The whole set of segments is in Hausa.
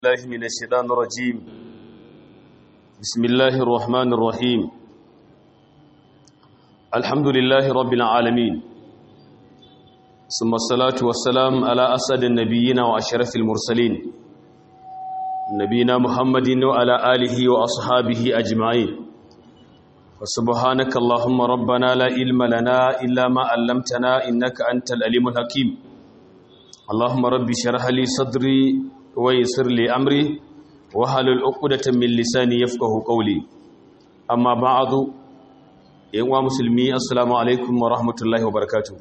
الله من الشيطان الرجيم بسم الله الرحمن الرحيم الحمد لله رب العالمين ثم الصلاة والسلام على أسد النبيين وأشرف المرسلين نبينا محمد وعلى آله وأصحابه أجمعين وسبحانك اللهم ربنا لا علم لنا إلا ما علمتنا إنك أنت العليم الحكيم اللهم رب شرح لي صدري ويسر لي أمري وحلل عقدة من لساني يفقه قولي أما بعد يا مسلمي السلام عليكم ورحمة الله وبركاته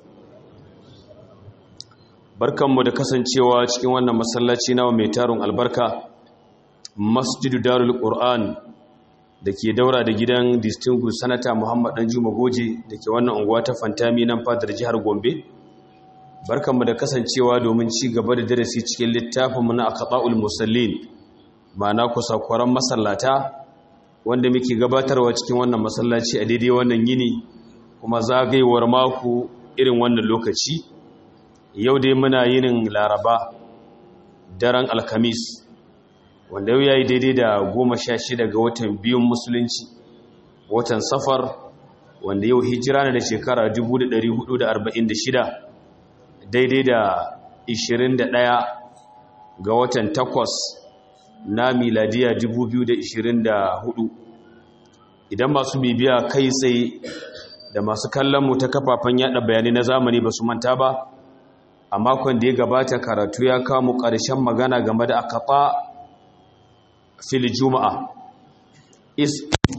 barkanmu da kasancewa cikin wannan masallaci nawa mai tarin albarka masjidu darul qur'an da ke daura da gidan distinguished sanata muhammad danjuma goje da ke wannan unguwa ta fantami nan fadar jihar gombe barkanmu da kasancewa domin ci gaba da darasi cikin littafinmu na aqtaul musallin ma'ana kusakwaran masallata wanda muke gabatarwa cikin wannan masallaci a daidai wannan yini kuma zagayewar mako irin wannan lokaci yau dai muna yinin laraba daren alkamis wanda yau yayi daidai da goma sha shida ga watan biyun musulunci watan safar wanda yau hijira na da shekara 1446 daidai da 21 ga watan 8 na miladiya 2024 idan masu bibiya kai tsaye da masu kallon mu ta kafafen yada bayanai na zamani ba su manta ba a makon da ya gabata karatu ya kawo ƙarshen magana game da akata fil juma'a is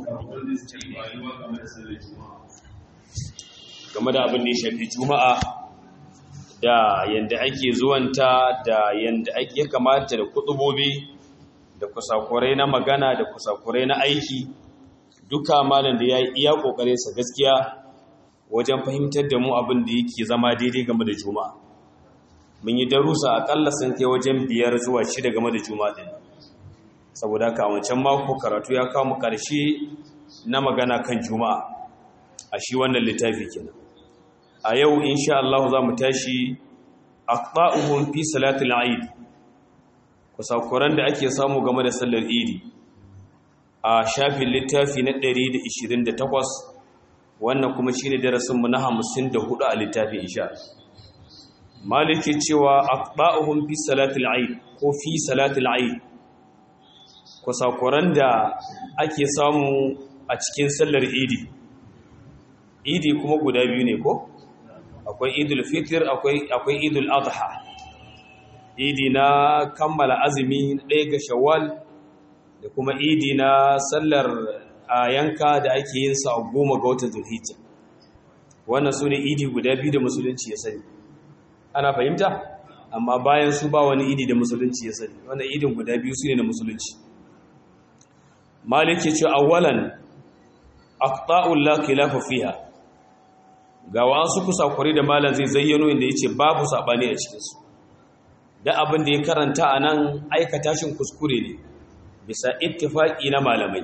game da abin da ya shafi juma'a da yadda ake zuwanta da yadda ake kamata da kutubobi da kusakurai na magana da kusakurai na aiki duka malam da ya yi iya kokarinsa gaskiya wajen fahimtar da mu abin da yake zama daidai game da juma'a mun yi darussa akalla sun kai wajen biyar zuwa shida game da juma'a din saboda haka wancan mako karatu ya kawo mu karshe na magana kan juma'a a shi wannan littafi kenan a yau insha Allah za mu tashi aqta'uhum fi salatil eid kusakuran da ake samu game da sallar idi a shafin littafi na 128 wannan kuma shine darasin mu na 54 a littafi insha maliki cewa aqta'uhum fi salatil eid ko fi salatil eid kusakuran da ake samu a cikin sallar idi idi kuma guda biyu ne ko akwai idul fitr akwai akwai idul adha idi na kammala azumi ɗaya ga shawwal da kuma idi na sallar yanka da ake yin sa goma ga watan zulhijja wannan su ne idi guda biyu da musulunci ya sani ana fahimta amma bayan su ba wani idi da musulunci ya sani wannan idin guda biyu su ne na musulunci maliki ce awwalan aqta'ul la khilafa fiha ga wasu kusakuri da malam zai zayyano inda yace babu sabani a cikin su da abin da ya karanta anan aikata shin kuskure ne bisa ittifaqi na malamai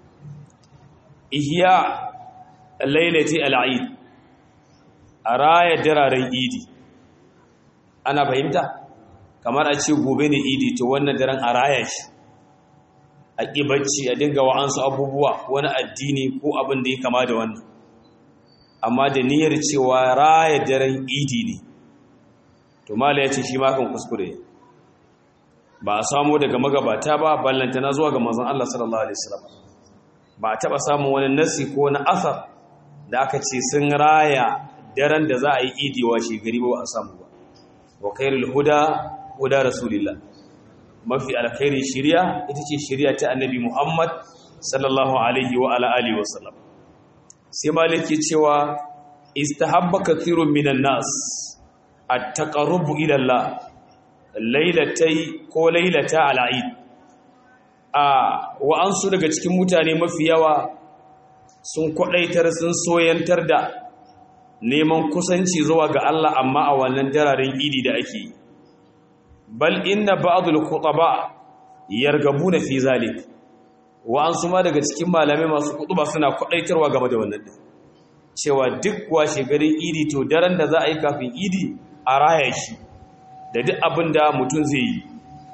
ihya lailati al-eid araya dararen idi ana fahimta kamar a ce gobe ne idi to wannan daren araya shi a ƙibacci a dinga wa'ansu abubuwa wani addini ko abin da ya kama da wannan amma da niyyar cewa raya daren idi ne to mala ya ce shi makan kuskure ba a samu daga magabata ba ballanta na zuwa ga manzon Allah sallallahu alaihi wasallam ba a taba samun wani nasi ko na asar da aka ce sun raya daren da za a yi idi wa shegari ba a samu ba wa khairul huda huda rasulillah mafi alkhairi shiriya ita ce shiriya ta annabi Muhammad sallallahu alaihi wa ala alihi wasallam sai maliki cewa istahabba kathirun minan nas at-taqarrubu ila Allah lailatai ko lailata al-eid a wa ansu daga cikin mutane mafi yawa sun kwadaitar sun soyantar da neman kusanci zuwa ga Allah amma a wannan dararen idi da ake yi bal inna ba'dul khutaba yargabuna fi zalik wa an suma daga cikin malamai masu kutuba suna kwadaitarwa game da wannan din cewa duk washe garin idi to daren da za a yi kafin idi a raya shi da duk abin da mutum zai yi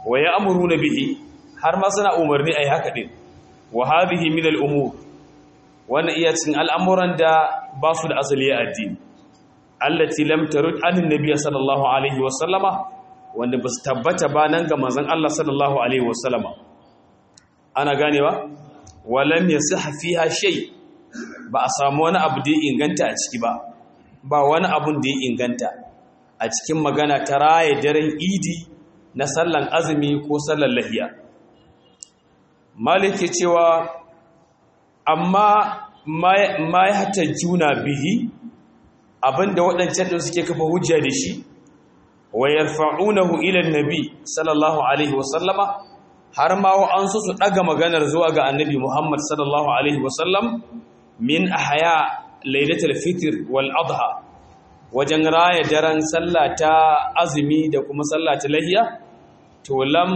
wa ya'muruna bihi har ma suna umarni ai haka din wa hadhihi min al-umur wannan iya cikin al'amuran da ba su da asali a addini allati lam tarud an nabiy sallallahu alaihi wa sallama wanda ba su tabbata ba nan ga manzon Allah sallallahu alaihi wa sallama ana ganewa wa lam yasih fiha shay ba a samu wani abu da ya inganta a ciki ba ba wani abun da ya inganta a cikin magana ta raye daren idi na sallan azumi ko sallan lahiya malik ke cewa amma ma ya hata juna bihi abinda waɗancan da suke kafa hujja da shi wa yarfa'unahu ila nabi sallallahu alaihi wasallama har ma an so su daga maganar zuwa ga annabi Muhammad sallallahu alaihi wasallam min ahya lailatul fitr wal adha wajen raya daren sallah ta azumi da kuma sallah ta lahiya to lam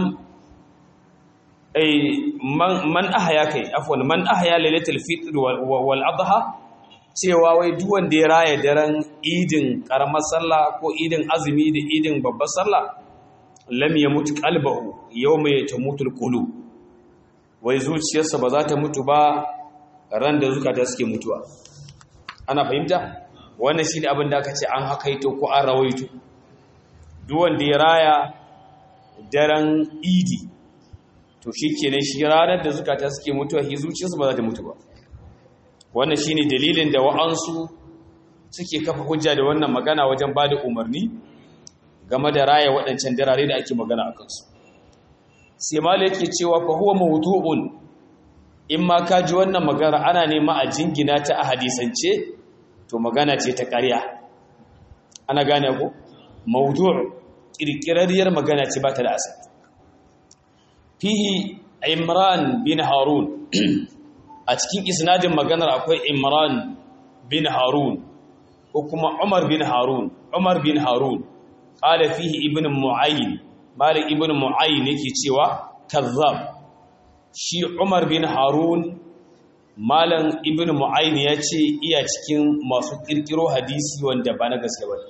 ay man ahya kai afwan man ahya lailatul fitr wal adha cewa wai duk wanda ya raya daren idin karamar sallah ko idin azumi da idin babbar sallah lam yamut qalbahu yawma yatamutul qulub wai zuciyarsa ba za ta mutu ba ran da zukata suke mutuwa ana fahimta wannan shine abin da aka ce an hakaito ko an rawaito duk wanda ya raya daren idi to shikenan shi ranar da zukata suke mutuwa shi zuciyarsa ba za ta mutu ba wannan shine dalilin da wa'ansu suke kafa hujja da wannan magana wajen bada umarni game da raya waɗancan darare da ake magana a kansu sai mala yake cewa fa huwa mawdu'un in ma ka ji wannan magana ana nema a jingina ta a hadisance to magana ce ta ƙarya ana gane ko mawdu' kirkirarriyar magana ce ba ta da asali fihi imran bin harun a cikin isnadin maganar akwai imran bin harun ko kuma umar bin harun umar bin harun qala fihi ibn mu'ayyin malik ibn mu'ayyin yake cewa kazzab shi umar bin harun malam ibn mu'ayyin ya ce iya cikin masu kirkiro hadisi wanda ba na gaske ba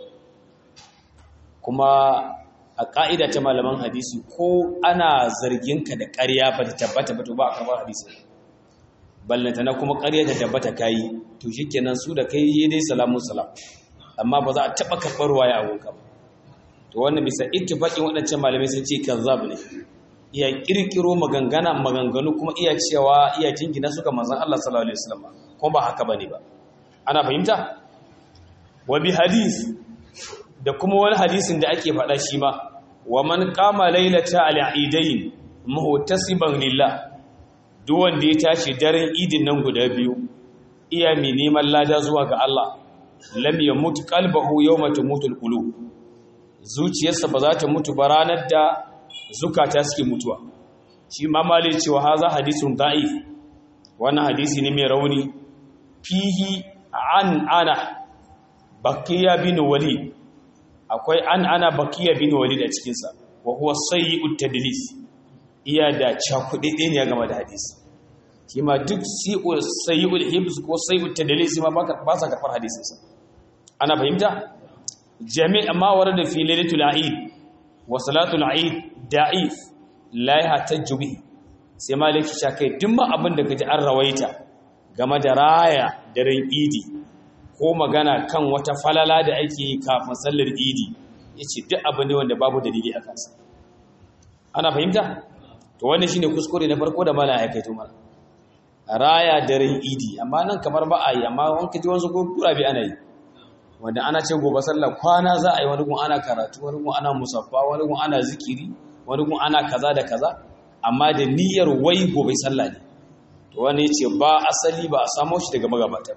kuma a ka'ida ta malaman hadisi ko ana zargin ka da ƙarya ba ta tabbata ba to ba a karɓar hadisi ballanta na kuma ƙarya ta tabbata kayi to shikenan su da kai yi dai salamun salam amma ba za a taɓa karɓar waya a gunka ba to wannan bisa ittifaqin waɗancan malamai sun ce kazzab ne iya kirkiro magangana maganganu kuma iya cewa iya jingina suka manzon Allah sallallahu alaihi wasallam kuma ba haka bane ba ana fahimta wa bi hadith da kuma wani hadisin da ake faɗa shi ma wa man qama lailata al-eidain muhtasiban lillah duk wanda ya tashi daren idin nan guda biyu iya mai neman lada zuwa ga Allah lam yamut qalbuhu yawma tamutul qulub zuciyarsa ba za ta mutu ba ranar da zukata suke mutuwa shi ma malai cewa haza hadisun da'if wannan hadisi ne mai rauni fihi an ana bakiya bin walid akwai an ana bakiya bin walid a cikinsa wa huwa sayyi'ut tadlis iya da cakuɗe ne game da hadisi shi ma duk sayyi'ul hibs ko sayyi'ut tadlis ma ba sa karɓar hadisinsa ana fahimta jami'a ma warada fi lailatul eid wa salatul eid da'if la yahtajju bihi sai maliki sha kai duk ma abin da kaji an rawaita game da raya daren idi ko magana kan wata falala da ake yi kafin sallar idi yace duk abin ne wanda babu dalili a kansa ana fahimta to wannan shine kuskure na farko da mala ya kai to mala raya daren idi amma nan kamar ba a yi amma wanka ji wasu gura bi ana yi wanda ana ce gobe sallah kwana za a yi wani gun ana karatu wani gun ana musaffa wani gun ana zikiri wani gun ana kaza da kaza amma da niyyar wai gobe sallah ne to wani ce ba asali ba a samo shi daga magabata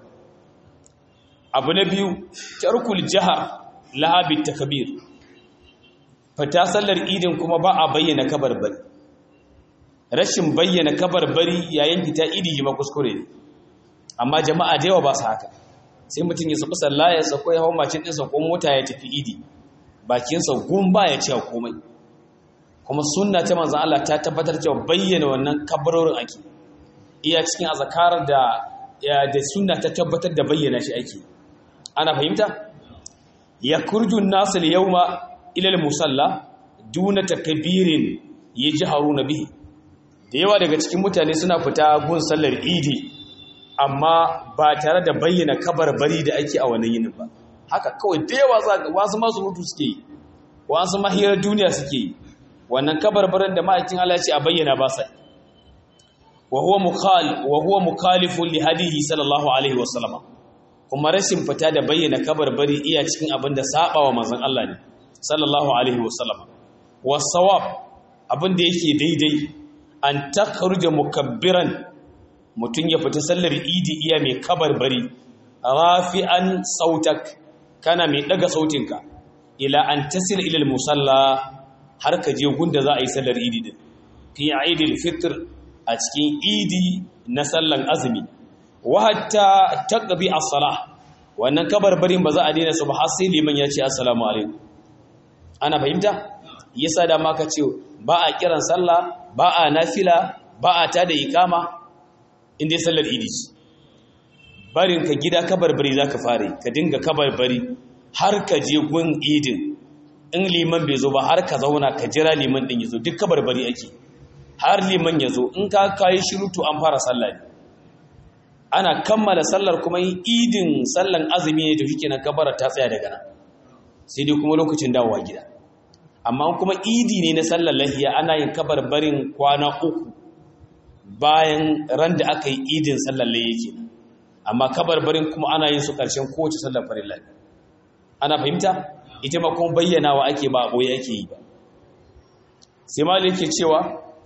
abu na biyu tarkul jahar lahabit takbir fata sallar idin kuma ba a bayyana kabarbari rashin bayyana kabarbari yayin fita idi ma kuskure ne amma jama'a da yawa ba su haka sai mutum ya sabu sallah ya sako ya hau macin ɗinsa ko mota ya tafi idi bakinsa gun ba ya cewa komai kuma sunna ta manzan Allah ta tabbatar cewa bayyana wannan kabarorin ake iya cikin azakarar da da sunna ta tabbatar da bayyana shi ake ana fahimta ya kurjun nasu yawma ila musalla duna takbirin yajharuna bihi da yawa daga cikin mutane suna fita gun sallar idi amma ba tare da bayyana kabarbari da ake a wannan yinin ba haka kawai da yawa za ga wasu masu mutu suke yi wasu mahirar duniya suke yi wannan kabarbarin da ma'aikin Allah ce a bayyana ba sai wa huwa mukhal wa huwa mukhalifun li hadihi sallallahu alaihi wasallam kuma rashin fita da bayyana kabarbari iya cikin abin da saba wa manzon Allah ne sallallahu alaihi wasallam wasawab abin da yake daidai an takhruja mukabbiran mutun ya fita sallar idi iya mai kabarbari rafi'an sautak kana mai daga sautinka ila an tasil ila musalla har ka je gunda za a yi sallar idi din fi idil fitr a cikin idi na sallan azumi wa hatta taqbi as-salah wannan kabarbarin ba za a daina su ba har sai liman ya ce assalamu alaikum ana fahimta yasa da ma ka ce ba a kiran sallah ba a nafila ba a tada ikama inda sallar idi barin ka gida kabarbari zaka fare ka dinga kabarbari har ka je gun idin in liman bai zo ba har ka zauna ka jira liman din yazo duk kabarbari ake har liman yazo in ka kai shirutu an fara sallah ne ana kammala sallar kuma yin idin sallan azumi ne da shike nan kabara ta tsaya daga nan sai dai kuma lokacin dawowa gida amma kuma idi ne na sallar lahiya ana yin kabarbarin kwana uku bayan ran da aka yi idin sallar lahiya ke amma kabarbarin kuma ana yin su ƙarshen kowace sallar farilla ana fahimta ita ma kuma bayyanawa ake ba boye ake yi ba sai malik yake cewa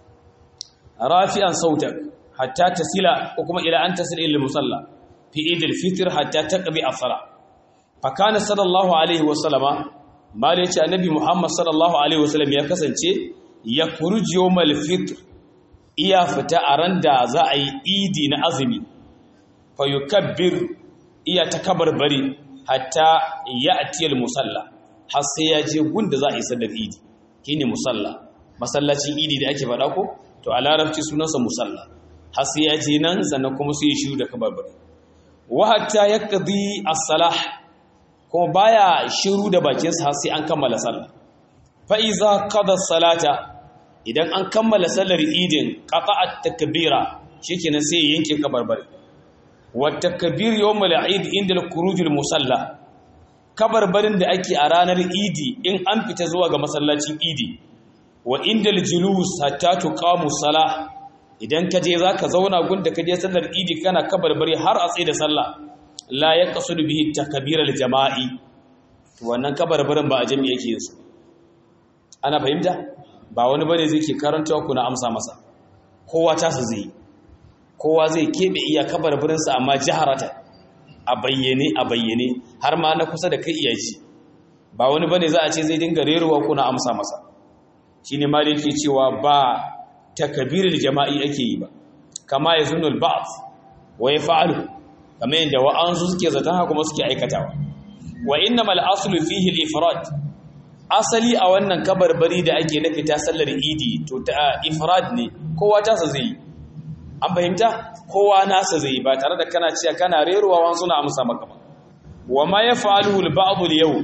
rafi'an sautak hatta tasila ko kuma ila an tasila ila musalla fi idil fitr hatta taqbi as-sala fa kana sallallahu alaihi wa sallama mali yace annabi muhammad sallallahu alaihi wa sallam ya kasance ya khuruj yawmal fitr iya fita a ran da za a yi idi na azumi fa yukabbir iya takabarbari hatta ya'ti al-musalla har sai ya je gunda za a yi sallar idi shine musalla masallacin idi da ake faɗa ko to a larabci sunansa musalla har sai ya je nan sannan kuma sai ya shiru da kabarbari wa hatta yaqdi as-salah kuma baya shiru da bakin sa har sai an kammala sallah fa iza qada salata idan an kammala sallar idin qata'at takbira shikenan sai ya yanke kabarbari wa takbir yawm al-eid inda al-khuruj al-musalla kabarbarin da ake a ranar idi in an fita zuwa ga masallacin idi wa inda al-julus hatta tuqamu salah idan ka je za ka zauna gunda ka je sallar idi kana kabarbari har a tsaye da sallah la ya kasu da bihi takabirar jama'i wannan kabarbarin ba a jami yake yin su ana fahimta ba wani bane zai ke karanta ku na amsa masa kowa ta su zai kowa zai keɓe iya kabarbarinsa amma jiharata a bayyane a bayyane har ma na kusa da kai iya ci ba wani bane za a ce zai dinga rerowa ku na amsa masa shine ma da yake cewa ba takabirin jama'i ake yi ba kama ya zunul ba'd wa yaf'alu kama yadda wa'ansu suke zaton haka kuma suke aikatawa wa innamal aslu fihi al-ifrad asali a wannan kabarbari da ake na fita sallar idi to ta ifrad ne kowa ta sa zai an fahimta kowa nasa zai ba tare da kana cewa kana reruwa wan suna amsa maka ba wa ma yaf'alu al-ba'd al-yawm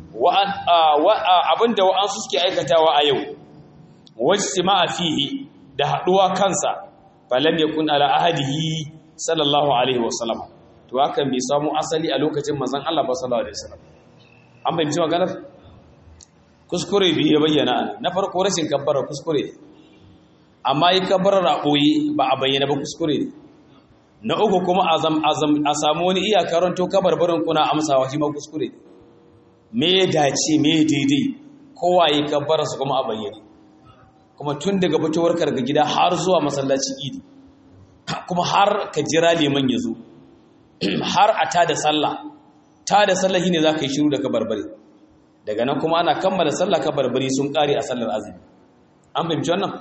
wa abinda wa'ansu suke aikatawa a yau wajtima'a fihi da haduwa kansa falam yakun ala ahadihi sallallahu alaihi wasallam to hakan bai samu asali a lokacin manzon Allah ba sallallahu alaihi wasallam an bayyana maganar kuskure bi ya bayyana na farko rashin kabbara kuskure amma yi kabbarar a boye ba a bayyana ba kuskure ne na uku kuma azam azam a samu wani iya karanto kabarbarin kuna amsawa shi ma kuskure ne me ya dace me daidai kowa yi kabbara su kuma a bayyane kuma tun daga fitowar daga gida har zuwa masallacin idi kuma har ka jira liman ya zo har a tada sallah tada sallah shine za ka yi shiru da kabarbari daga nan kuma ana kammala sallah kabarbari sun kare a sallar azumi an fahimci wannan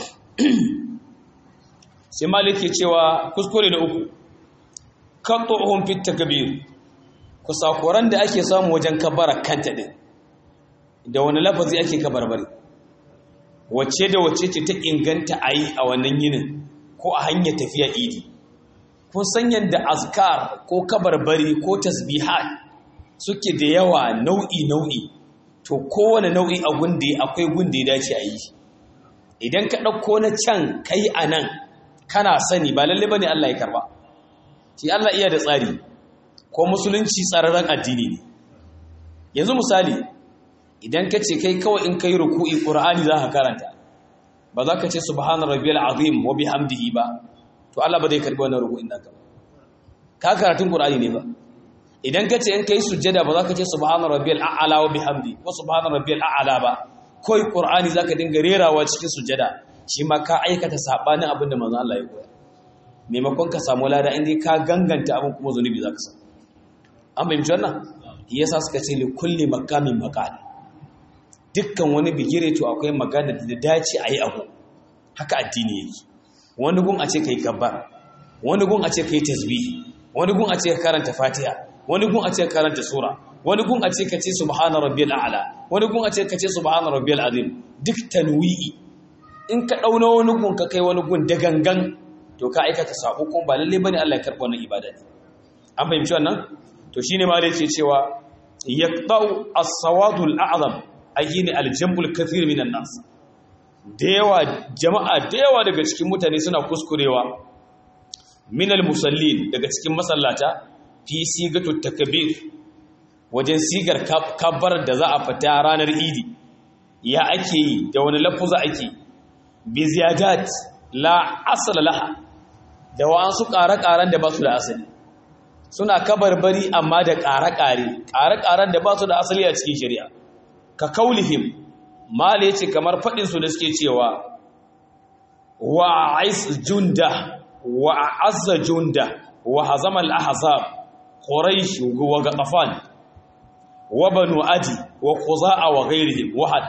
sai malik ke cewa kuskure da uku qat'uhum fit takbir kusakuran da ake samu wajen kabara kanta din da wani lafazi ake kabarbari wacce da wacce ce ta inganta a yi a wannan yinin ko a hanyar tafiya idi kun san yadda azkar ko kabarbari ko tasbihat suke da yawa nau'i nau'i to kowane nau'i a gunde akwai gunde ya dace a yi idan ka ɗauko na can kai a nan kana sani ba lalle ba ne Allah ya karba shi Allah iya da tsari ko musulunci tsararren addini ne yanzu misali idan ka ce kai kawai in kai ruku'i ƙur'ani za ka karanta ba za ka ce subhanar rabbiyal azim wa bihamdihi ba to Allah ba zai karbi wannan ruku'in naka ba ka karatun ƙur'ani ne ba idan ka ce in kai sujjada ba za ka ce subhanar rabbiyal a'la wa bihamdi ko subhanar rabbiyal a'la ba koi ƙur'ani za ka dinga rerawa cikin sujjada shi ma ka aikata sabanin abin da manzon Allah ya koya maimakon ka samu lada inda ka ganganta abin kuma zunubi za ka samu an fahimci wannan yasa suka ce li kulli makamin makali dukkan wani bigire to akwai magana da dace a yi abu haka addini yake wani gun a ce ka yi gabbar wani gun a ce ka yi tasbihi wani gun a ce ka karanta fatiha wani gun a ce ka karanta sura wani gun a ce ka ce subhana rabbiyal a'la wani gun a ce ka ce subhana rabbiyal azim duk tanwi'i in ka dauna wani gun ka kai wani gun da gangan to ka aikata sabo kuma ba lalle bane Allah ya karba wannan ibada ne an fahimci wannan to shine ma da yake cewa yaqta'u as-sawadul a'zam ayyini al-jambul kathir minan nas da yawa jama'a da yawa daga cikin mutane suna kuskurewa minal musallin daga cikin masallata fi sigatu takbir wajen sigar kabbar da za a fita ranar idi ya ake yi da wani lafuza ake bi ziyadat la asala laha da wa'ansu ƙare-ƙaren da ba su da asali suna kabarbari amma da ƙare-ƙare ƙare-ƙaren da ba su da asali a cikin shari'a ka kaulihim mala yace kamar faɗin su da suke cewa wa ais junda wa azza junda wa hazama al-ahzab quraish wa gatafan wa banu adi wa quza'a wa ghairihim wahad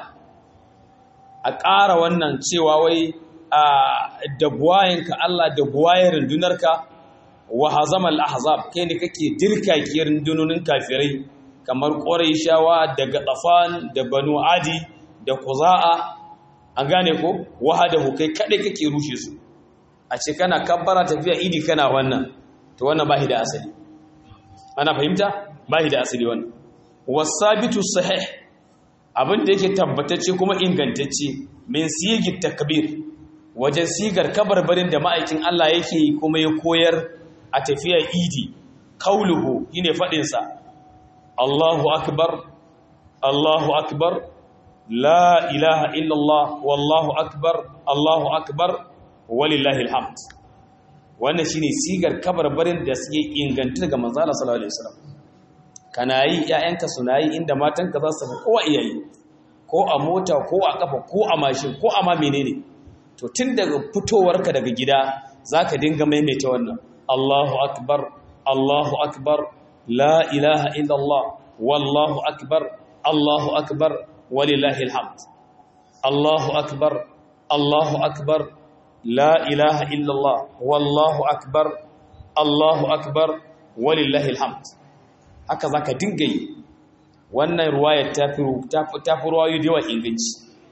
a ƙara wannan cewa wai da buwayenka Allah da buwayen rundunarka wa hazama al-ahzab kai ne kake dirka ki rundunonin kafirai kamar quraishawa da gatafan da banu adi da quza'a an gane ko wahadahu kai kadai kake rushe su a ce kana kabbara tafiya idi kana wannan to wannan bahi da asali ana fahimta bahi da asali wannan wasabitu sahih abin da yake tabbatacce kuma ingantacce min siyagi takbir wajen sigar kabarbarin da ma'aikin Allah yake kuma ya koyar a tafiya idi kauluhu shine fadin sa Allahu akbar Allahu akbar la ilaha illallah wallahu akbar Allahu akbar walillahi alhamd wannan shine sigar kabarbarin da suke inganta daga manzo Allah sallallahu alaihi wasallam kana yi ƴaƴanka suna yi inda matanka za su kowa iyayi ko a mota ko a kafa ko a mashin ko a ma menene to tun daga fitowarka daga gida zaka dinga maimaita wannan Allahu akbar Allahu akbar la ilaha illallah wallahu akbar Allahu akbar walillahi alhamd Allahu akbar Allahu akbar la ilaha illallah wallahu akbar Allahu akbar walillahi alhamd haka zaka dinga yi wannan ruwayar ta fi ta fi ruwayo da yawa inganci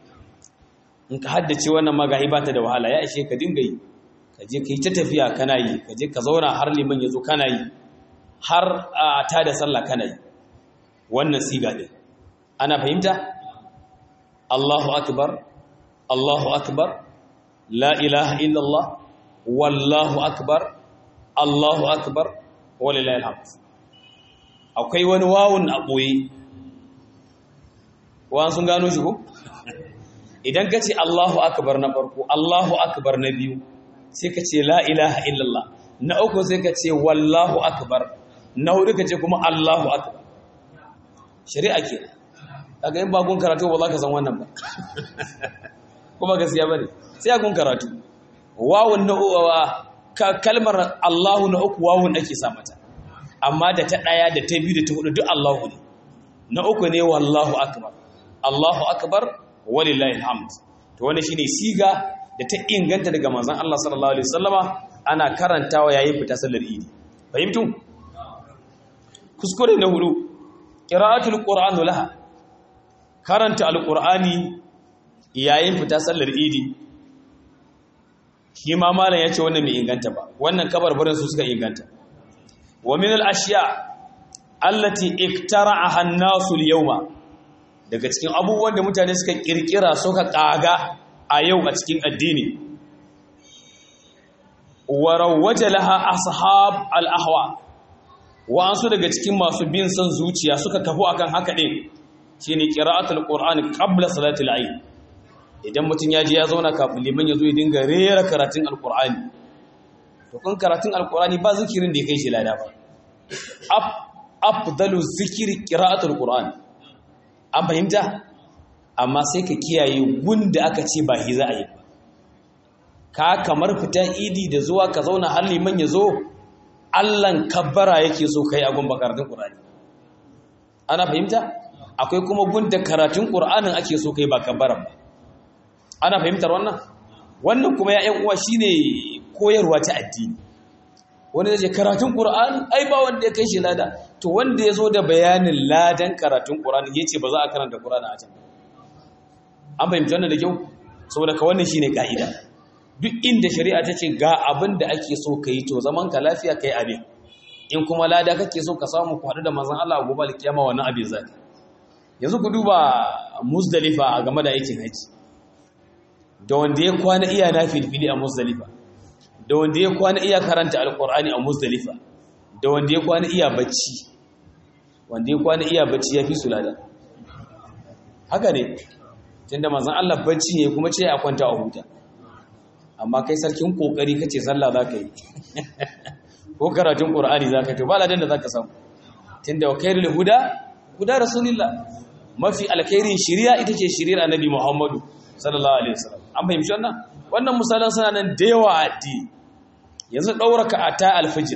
in ka haddace wannan magahi ba ta da wahala ya ishe ka dinga yi ka je ka yi ta tafiya kana yi ka je ka zauna har liman ya zo kana yi har a ta da sallah kana yi wannan siga din ana fahimta Allahu akbar Allahu akbar la ilaha illallah wallahu akbar Allahu akbar walillahi alhamd akwai wani wawun a boye wa sun gano shi ko idan ka ce Allahu akbar na farko Allahu akbar na biyu sai ka ce la ilaha illallah na uku sai ka ce wallahu akbar na hudu ka ce kuma Allahu akbar shari'a ke kaga in ba gun karatu ba za ka san wannan ba kuma gaskiya bane sai a gun karatu wawun na kalmar Allahu na uku wawun ake sa mata amma da ta daya da ta biyu da ta hudu duk Allahu ne na uku ne wallahu akbar Allahu akbar walillahi alhamd to wannan shine siga da ta inganta daga manzon Allah sallallahu alaihi wasallama ana karantawa yayin fita sallar idi fahimtu kuskure na hudu qira'atul qur'an laha karanta alqur'ani yayin fita sallar idi shi ma malam yace wannan bai inganta ba wannan kabarbarin su suka inganta wa min al-ashya allati iktara'aha an-nasu al-yawma daga cikin abubuwan da mutane suka kirkira suka kaga a yau a cikin addini warawwaje laha ashab al-ahwa wa'ansu daga cikin masu bin son zuciya suka kafu akan haka din shine qira'atul qur'ani qabla salatil ayn idan mutun ya je ya zauna kafin liman ya zo ya dinga rera karatun alqur'ani to kun karatun alqur'ani ba zikirin da ya kai shi lada ba afdalu zikiri qira'atul qur'an an fahimta amma sai ka kiyaye gunda aka ce ba hi za a yi ba ka kamar fitan idi da zuwa ka zauna har liman ya zo allan kabbara yake so kai a gun karatun qur'ani ana fahimta akwai kuma gunda karatun qur'anin ake so kai ba kabbaran ba ana fahimtar wannan wannan kuma ya ƴan uwa shine koyarwa ta addini wanda zai ce karatun qur'ani ai ba wanda ya kai shi lada to wanda ya zo da bayanin ladan karatun qur'ani yace ba za a karanta qur'ani a can an fahimci wannan da kyau saboda ka wannan shine ka'ida duk inda shari'a ta ce ga abin da ake so ka yi to zaman ka lafiya ka yi abin in kuma lada kake so ka samu ku haɗu da manzan Allah a gobe alkiyama wannan abin zaki yanzu ku duba musdalifa a game da aikin haji da wanda ya kwana iya na filfili a musdalifa da wanda ya kwana iya karanta alkur'ani a musdalifa da wanda ya kwana iya bacci wanda ya kwana iya bacci ya fi su lada haka ne tunda manzan Allah bacci ne kuma ce a kwanta a huta amma kai sarkin kokari kace sallah zaka yi ko karatun qur'ani zaka to ba ladan da zaka samu tunda wa khairul huda huda rasulillah mafi alkhairin shari'a ita ce shari'ar annabi muhammadu sallallahu alaihi wasallam an fahimci wannan wannan misalan suna nan da yawa a addini yanzu daura ka ata alfajir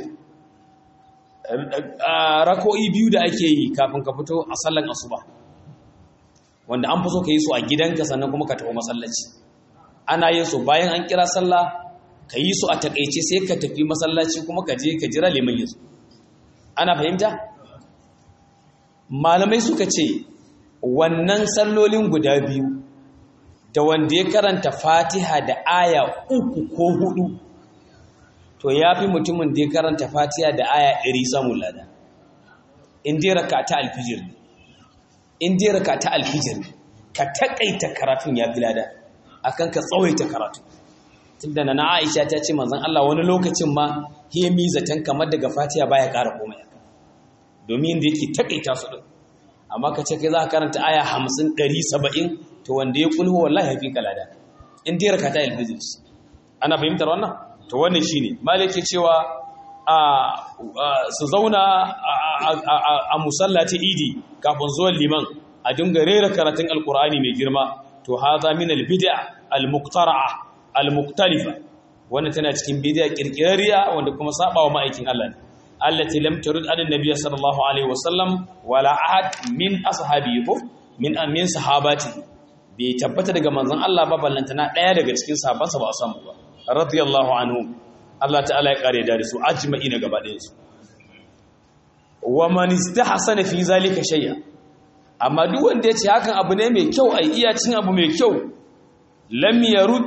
rako'i biyu da ake yi kafin ka fito a sallan asuba wanda an fi so ka yi su a gidanka sannan kuma ka tafi masallaci ana yin su bayan an kira sallah ka yi su a takaice sai ka tafi masallaci kuma ka je ka jira liman yanzu ana fahimta malamai suka ce wannan sallolin guda biyu da wanda ya karanta fatiha da aya uku ko hudu to ya fi mutumin da ya karanta fatiha da aya ɗari samun lada in dai raka ta alfijir in dai raka ta alfijir ka taƙaita karatun ya fi lada akan ka tsawaita karatu tunda na Aisha ta ce manzon Allah wani lokacin ma hemi zaton kamar daga Fatiha baya ƙara komai domin da yake takaita su din amma ka ce kai za ka karanta aya 50 170 to wanda ya kulhu wallahi hafi kalada in dai rakata al-fajr ana fahimtar wannan to wannan shine malike cewa a su zauna a musallati idi kafin zuwan liman a dinga rera karatun alkur'ani mai girma to haza min albid'a almuqtara'a almuktalifa wannan tana cikin bid'a kirkirariya wanda kuma sabawa ma'aikin Allah ne allati lam turid an nabiy sallallahu alaihi wasallam wala ahad min ashabihi min amin sahabati bai tabbata daga manzon Allah ba ballantana daya daga cikin sahabbansa ba a samu ba radiyallahu anhu Allah ta'ala ya kare da su ajma'ina gaba ɗayan su wa man istahsana fi zalika shay'a amma duk wanda yace hakan abu ne mai kyau ai iya cin abu mai kyau lam yarud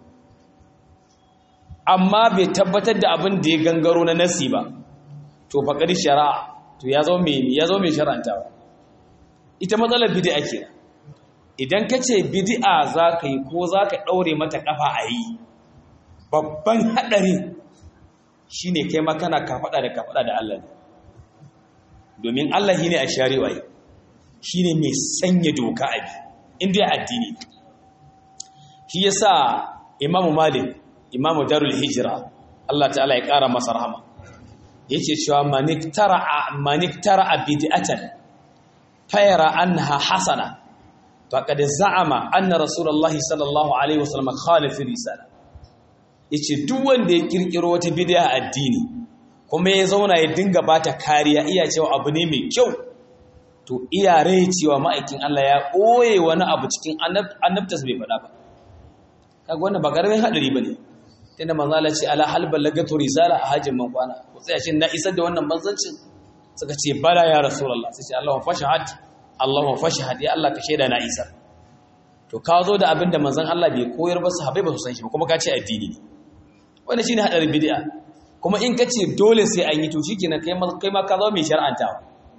amma bai tabbatar da abin da ya gangaro na nasi ba to faqad shari'a to ya zo mai ya zo mai shar'antawa ita matsalar bid'a kenan idan kace bid'a zaka yi ko zaka daure mata kafa a yi babban hadari shine kai ma kana kafada da kafada da Allah domin Allah shine a shari'a shine mai sanya doka abi inda addini shi yasa Imam Malik Imam Darul Hijra Allah ta'ala ya kara masa rahama yace cewa maniktara maniktara bid'atan fayara anha hasana faqad za'ama anna rasulullahi sallallahu alaihi wasallam khalafa risala yace duk wanda ya kirkiro wata bid'a addini kuma ya zauna ya dinga bata kariya iya cewa abu ne mai kyau to iya rai cewa ma'aikin Allah ya ɓoye wani abu cikin annabtas bai faɗa ba kaga wannan ba ƙaramin haɗari ba ne tunda manzo Allah ce ala hal ballagatu risala a hajjin man kwana ko tsaya shin na isar da wannan manzancin suka ce bala ya rasulullah sai ce Allahu fashhad Allahu fashhad ya Allah ka shaida na isar to ka zo da abin da manzon Allah bai koyar ba sahabbai ba su san shi ba kuma ka ce addini ne wannan shine hadarin bid'a kuma in ka ce dole sai an yi to shikenan kai ma kai ma ka zo mai shar'antawa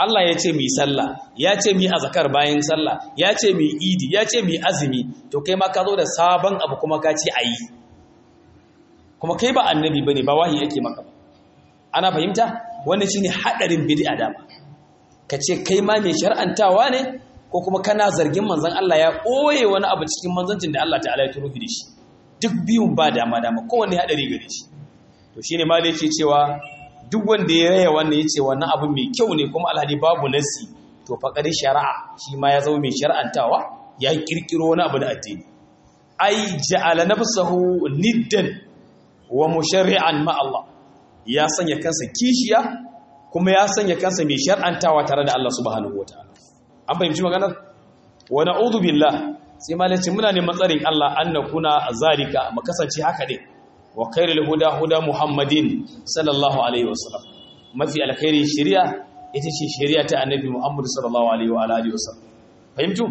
Allah ya ce mu yi sallah ya ce mu yi azkar bayan sallah ya ce mu yi idi ya ce mu yi azumi to kai ma ka zo da sabon abu kuma ka ce ayi kuma kai ba annabi bane ba wahayi yake maka ba ana fahimta wannan shine hadarin bid'a dama ka ce kai ma mai shar'antawa ne ko kuma kana zargin manzon Allah ya ɓoye wani abu cikin manzancin da Allah ta'ala ya turo da shi duk biyun ba dama dama kowanne hadari gare shi to shine ma yake cewa duk wanda ya raya wannan yace wannan abu mai kyau ne kuma alhadi babu nasi to faqad shari'a shi ma ya zama mai shar'antawa ya kirkiro wani abu da addini ai ja'ala nafsahu niddan wa musharri'an ma Allah ya sanya kansa kishiya kuma ya sanya kansa mai shar'antawa tare da Allah subhanahu wataala an fahimci maganar wa na'udhu billah sai malaci muna neman tsarin Allah an nakuna zalika mu kasance haka ne wa khairul huda huda muhammadin sallallahu alaihi wasallam mafi alkhairi shari'a ita ce shari'a ta annabi muhammad sallallahu alaihi wa alihi wasallam fahimtu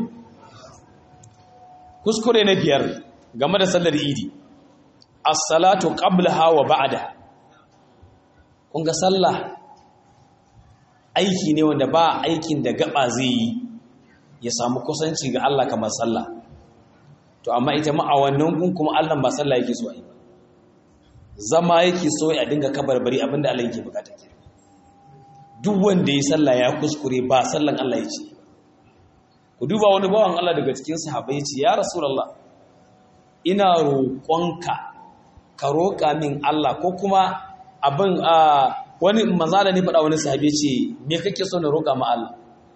kuskure na biyar game da sallar idi as-salatu qablaha wa ba'da kun ga sallah aiki ne wanda ba aikin da gaba zai yi ya samu kusanci ga Allah kamar sallah to amma ita ma a wannan gun kuma Allah ba sallah yake so yi zama yake so ya dinga kabarbari abinda Allah yake bukata ke duk wanda ya sallah ya kuskure ba sallan Allah yake ku duba wani bawan Allah daga cikin sahabbai yace ya rasulullah ina roƙonka ka roƙa min Allah ko kuma abin a wani manzala ne faɗa wani sahabi ce me kake so na roƙa ma Allah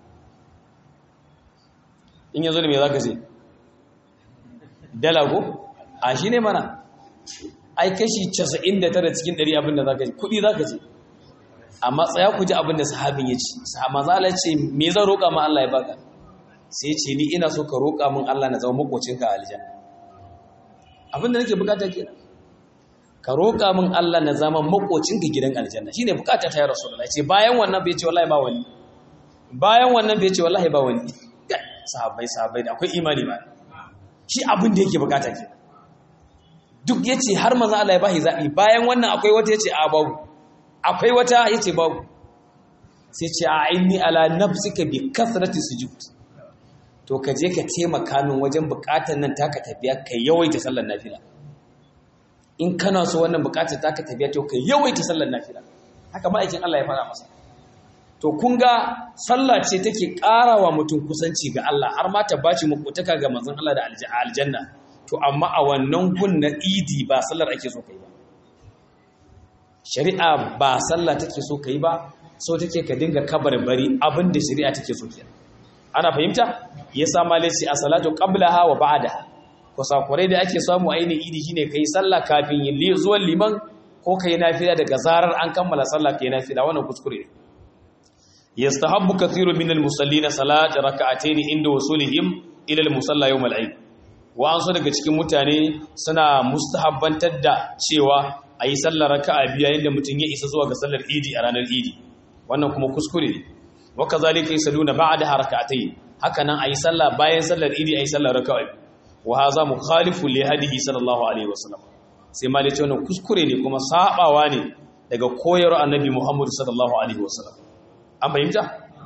in yanzu ne me zaka ce dala ko a shi ne mana ai kashi 99 cikin 100 abin da zaka ce kuɗi zaka ce amma tsaya ku ji abin da sahabin ya ce manzala ce me zan roƙa ma Allah ya baka sai ce ni ina so ka roƙa min Allah na zama makocinka a aljanna abin da nake bukata kenan ka roƙa min Allah na zama makocinka gidan aljanna shine bukata ta ya rasulullahi ce bayan wannan bai ce wallahi ba wani bayan wannan bai ce wallahi ba wani sahabbai sahabbai da akwai imani ba shi abin da yake bukata ke duk yace har manzo Allah ya bashi zabi bayan wannan akwai wata yace a babu akwai wata yace babu sai ce a inni ala nafsika bi kasrati sujud to ka je ka taimaka min wajen bukatar nan taka tafiya kai yawaita sallar nafila in kana so wannan bukatar taka tafiya to kai yawaita sallar nafila haka ma'aikin Allah ya fara masa to kun ga sallah ce take ƙarawa mutum kusanci ga Allah har ma ta baci makotaka ga manzon Allah da aljanna to amma a wannan gun na idi ba sallar ake so kai ba shari'a ba sallah take so kai ba so take ka dinga kabarbari abinda shari'a take so kenan ana fahimta yasa malai sai a salatu qablaha wa ba'daha kusakurai da ake samu a yini idi shine kai sallah kafin yin zuwan liman ko kai nafila daga zarar an kammala sallah kai nafila wannan kuskure ne yastahabbu kathiru min al-musallina salat rak'atayn inda wusulihim ila al-musalla yawm al-eid wa an so daga cikin mutane suna mustahabbantar da cewa ayi sallar raka'a biyu yayin da mutum ya isa zuwa ga sallar idi a ranar idi wannan kuma kuskure ne wa kazalika yusalluna ba'da rak'atayn haka nan ayi sallah bayan sallar idi ayi sallar raka'a wa haza mukhalifu li hadihi sallallahu alaihi wasallam sai ma lace wannan kuskure ne kuma sabawa ne daga koyarwar annabi Muhammad sallallahu alaihi wasallam an fahimta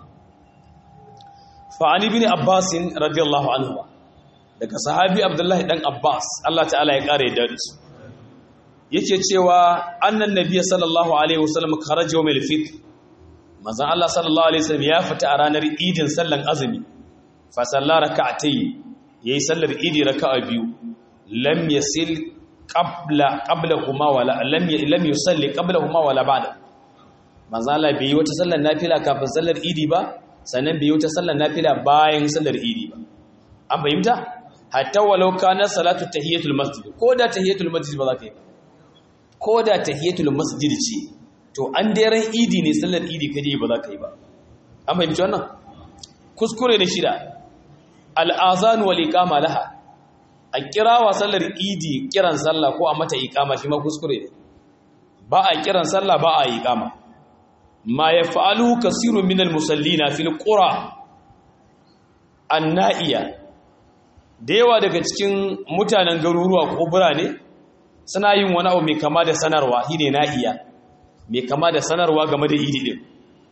fa ali ibn abbas radiyallahu anhu daga sahabi abdullahi dan abbas Allah ta'ala ya kare da su yake cewa annan nabiyyi sallallahu alaihi wasallam kharaja yawm al-fitr manzon Allah sallallahu alaihi wasallam ya fita a ranar idin sallan azumi fa sallara rak'atayn yayi sallar idi raka'a biyu lam yasil qabla qablahuma wala lam lam yusalli qablahuma wala ba'da manzo Allah bai yi wata sallar nafila kafin sallar idi ba sannan bai yi wata sallar nafila bayan sallar idi ba an fahimta hatta walau kana salatu tahiyatul masjid ko da tahiyatul masjid ba za ka yi ko da tahiyatul masjid ce to an daren idi ne sallar idi kaje ba za ka yi ba an fahimci wannan kuskure ne shida al'azan wal iqama laha a kira wa sallar idi kiran sallah ko a mata iqama shi ma kuskure ne ba a kiran sallah ba a iqama ma yaf'alu kasirun min al-musallina fil qura an-na'iya da yawa daga cikin mutanen garuruwa ko birane suna yin wani abu mai kama da sanarwa shine na'iya mai kama da sanarwa game da idi din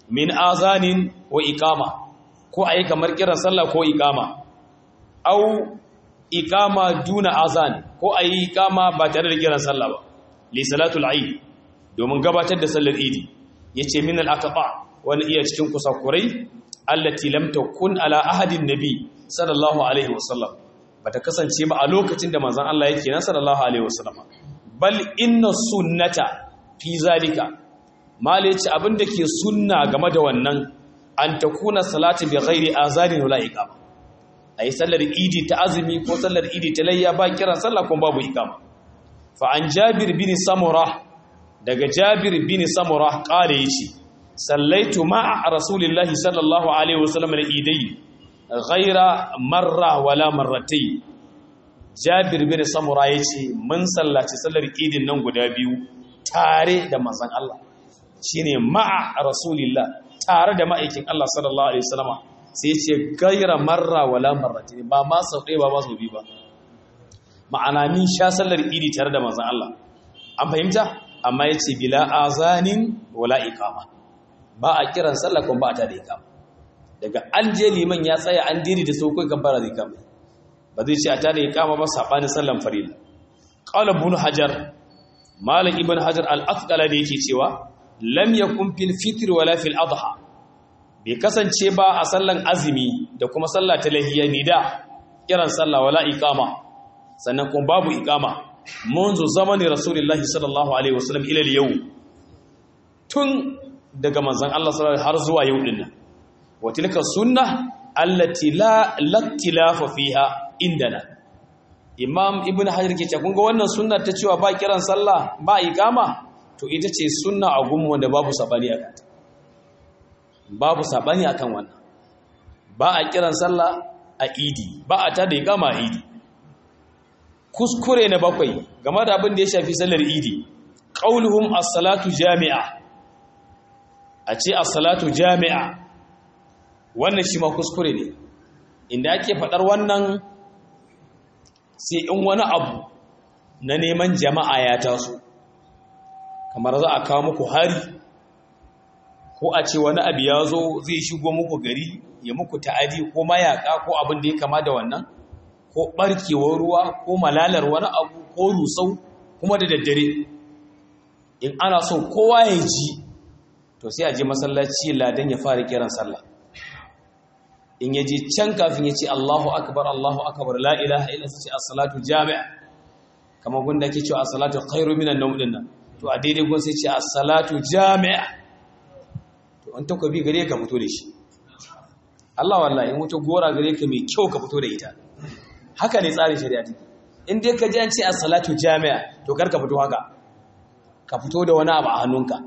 min azanin wa iqama ko ayi kamar kiran sallah ko iqama au iqama duna azan ko ayi iqama ba tare da kiran sallah ba li salatul eid domin gabatar da sallar idi yace min al aqba wani iya cikin kusakurai allati lam takun ala ahadin nabi sallallahu alaihi wasallam bata kasance ba a lokacin da manzon Allah yake nan sallallahu alaihi wasallam bal inna sunnata fi zalika mala yace abinda ke sunna game da wannan an takuna salati bi ghairi azanin wala iqama ayi sallar idi ta azumi ko sallar idi ta layya ba kiran sallah ko babu iqama fa an jabir bin samura daga jabir bin samura kare yace sallaitu ma'a rasulillahi sallallahu alaihi wasallam al-idai ghaira marra wala marratayn Jabir bin Samura yace mun sallaci sallar idin nan guda biyu tare da manzon Allah shine ma'a rasulillah tare da ma'aikin Allah sallallahu alaihi wasallama sai yace ghaira marra wala marratayn ba ma sau ɗaya ba ma sau biyu ba ma'ana ni sha sallar idi tare da manzon Allah an fahimta amma yace bila azanin wala iqama ba a kiran sallah kuma ba ta da ikama daga an je liman ya tsaya an diri da sau kai gambara zai kama ba zai ce a ta da ikama ba saɓanin sallan farila qala ibn hajar malik ibn hajar al-asqala da yake cewa lam yakun fil fitr wala fil adha bai kasance ba a sallan azumi da kuma sallah ta lahiya ni da kiran sallah wala ikama sannan kuma babu ikama منذ زمن رسول الله صلى الله عليه وسلم الى اليوم tun daga manzan Allah sallallahu har zuwa yau din nan wa tilka sunna allati la laktilafa fiha indana imam ibnu hajar ke cewa kun ga wannan sunna ta cewa ba kiran sallah ba iqama to ita ce sunna a gumu wanda babu sabani akan ta babu sabani akan wannan ba a kiran sallah a idi ba a tada iqama a idi kuskure na bakwai game da abin da ya shafi sallar idi qauluhum as-salatu jami'a a ce as-salatu jami'a wannan shi ma kuskure ne inda ake fadar wannan sai in wani abu na neman jama'a ya taso kamar za a kawo muku hari ko a ce wani abu ya zo zai shigo muku gari ya muku ta'adi ko mayaka ko abin da ya kama da wannan ko barkewar ruwa ko malalar wani abu ko rusau kuma da daddare in ana so kowa ya ji to sai a je masallaci ladan ya fara kiran sallah in ya je can kafin ya ce Allahu akbar Allahu akbar la ilaha illa sai as-salatu jami'a kamar gunda ke cewa as-salatu khairu minan nawm din nan to a daidai gun sai ce as-salatu jami'a to an taka bi gare ka fito da shi Allah wallahi in wuta gora gare ka mai kyau ka fito da ita haka ne tsarin shari'a take in dai ka ji an ce as-salatu jami'a to kar ka fito haka ka fito da wani abu a hannunka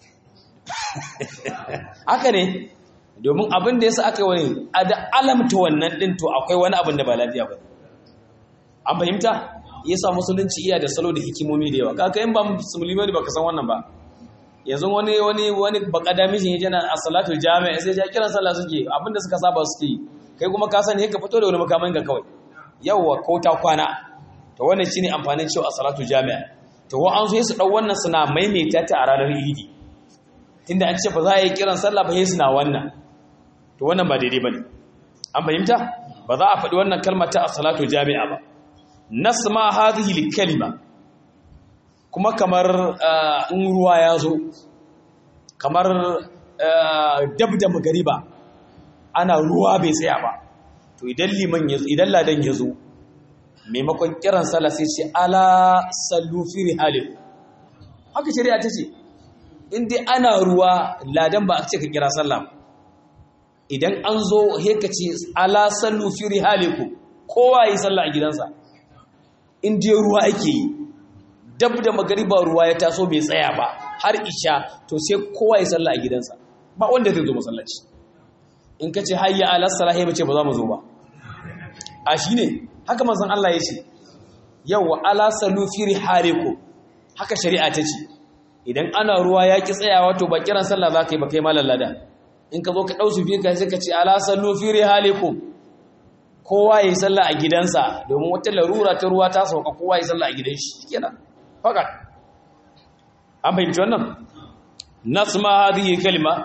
haka ne domin abin da yasa aka yi wani a da alamta wannan din to akwai wani abin da ba lafiya ba an fahimta yasa musulunci iya da salo da hikimomi da yawa kaka in ba musulmi ne baka san wannan ba yanzu wani wani wani bakada mishin yaje na as-salatu jami'a sai ya kiran sallah suke abin da suka saba suke kai kuma ka sani ka fito da wani makamin ka kawai yawa ko ta kwana to wannan shine amfanin cewa as-salatu jami'a to wa an so su dau wannan suna maimaita ta a ranar idi tunda an ce ba za a yi kiran sallah ba sai suna wannan to wannan ba daidai bane an fahimta ba za a faɗi wannan kalmar ta as-salatu jami'a ba nasma hadhihi al-kalima kuma kamar in ruwa ya zo kamar dab da magariba ana ruwa bai tsaya ba to idan liman ya idan ladan ya zo maimakon kiran sallah sai ce ala sallu fi rihalin haka shari'a ta ce in dai ana ruwa ladan ba a ce ka kira sallah idan an zo heka ce ala sallu fi rihalikum kowa yi sallah a gidansa in dai ruwa ake yi dab da magariba ruwa ya taso bai tsaya ba har isha to sai kowa ya sallah a gidansa ba wanda zai zo masallaci in ka ce hayya ala salahi bace ba za mu zo ba a shine haka manzon Allah ya ce yawa ala salu fi rihalikum haka shari'a ta ce idan ana ruwa ya ki tsayawa to ba kiran sallah za ka yi ba kai malam lada in ka zo ka ɗau su fi ka sai ka ce ala sallu fi rihalikum kowa ya yi sallah a gidansa domin wata larura ta ruwa ta sauka kowa ya yi sallah a gidan shi kenan fakat an fahimci wannan nasma hadhihi kalma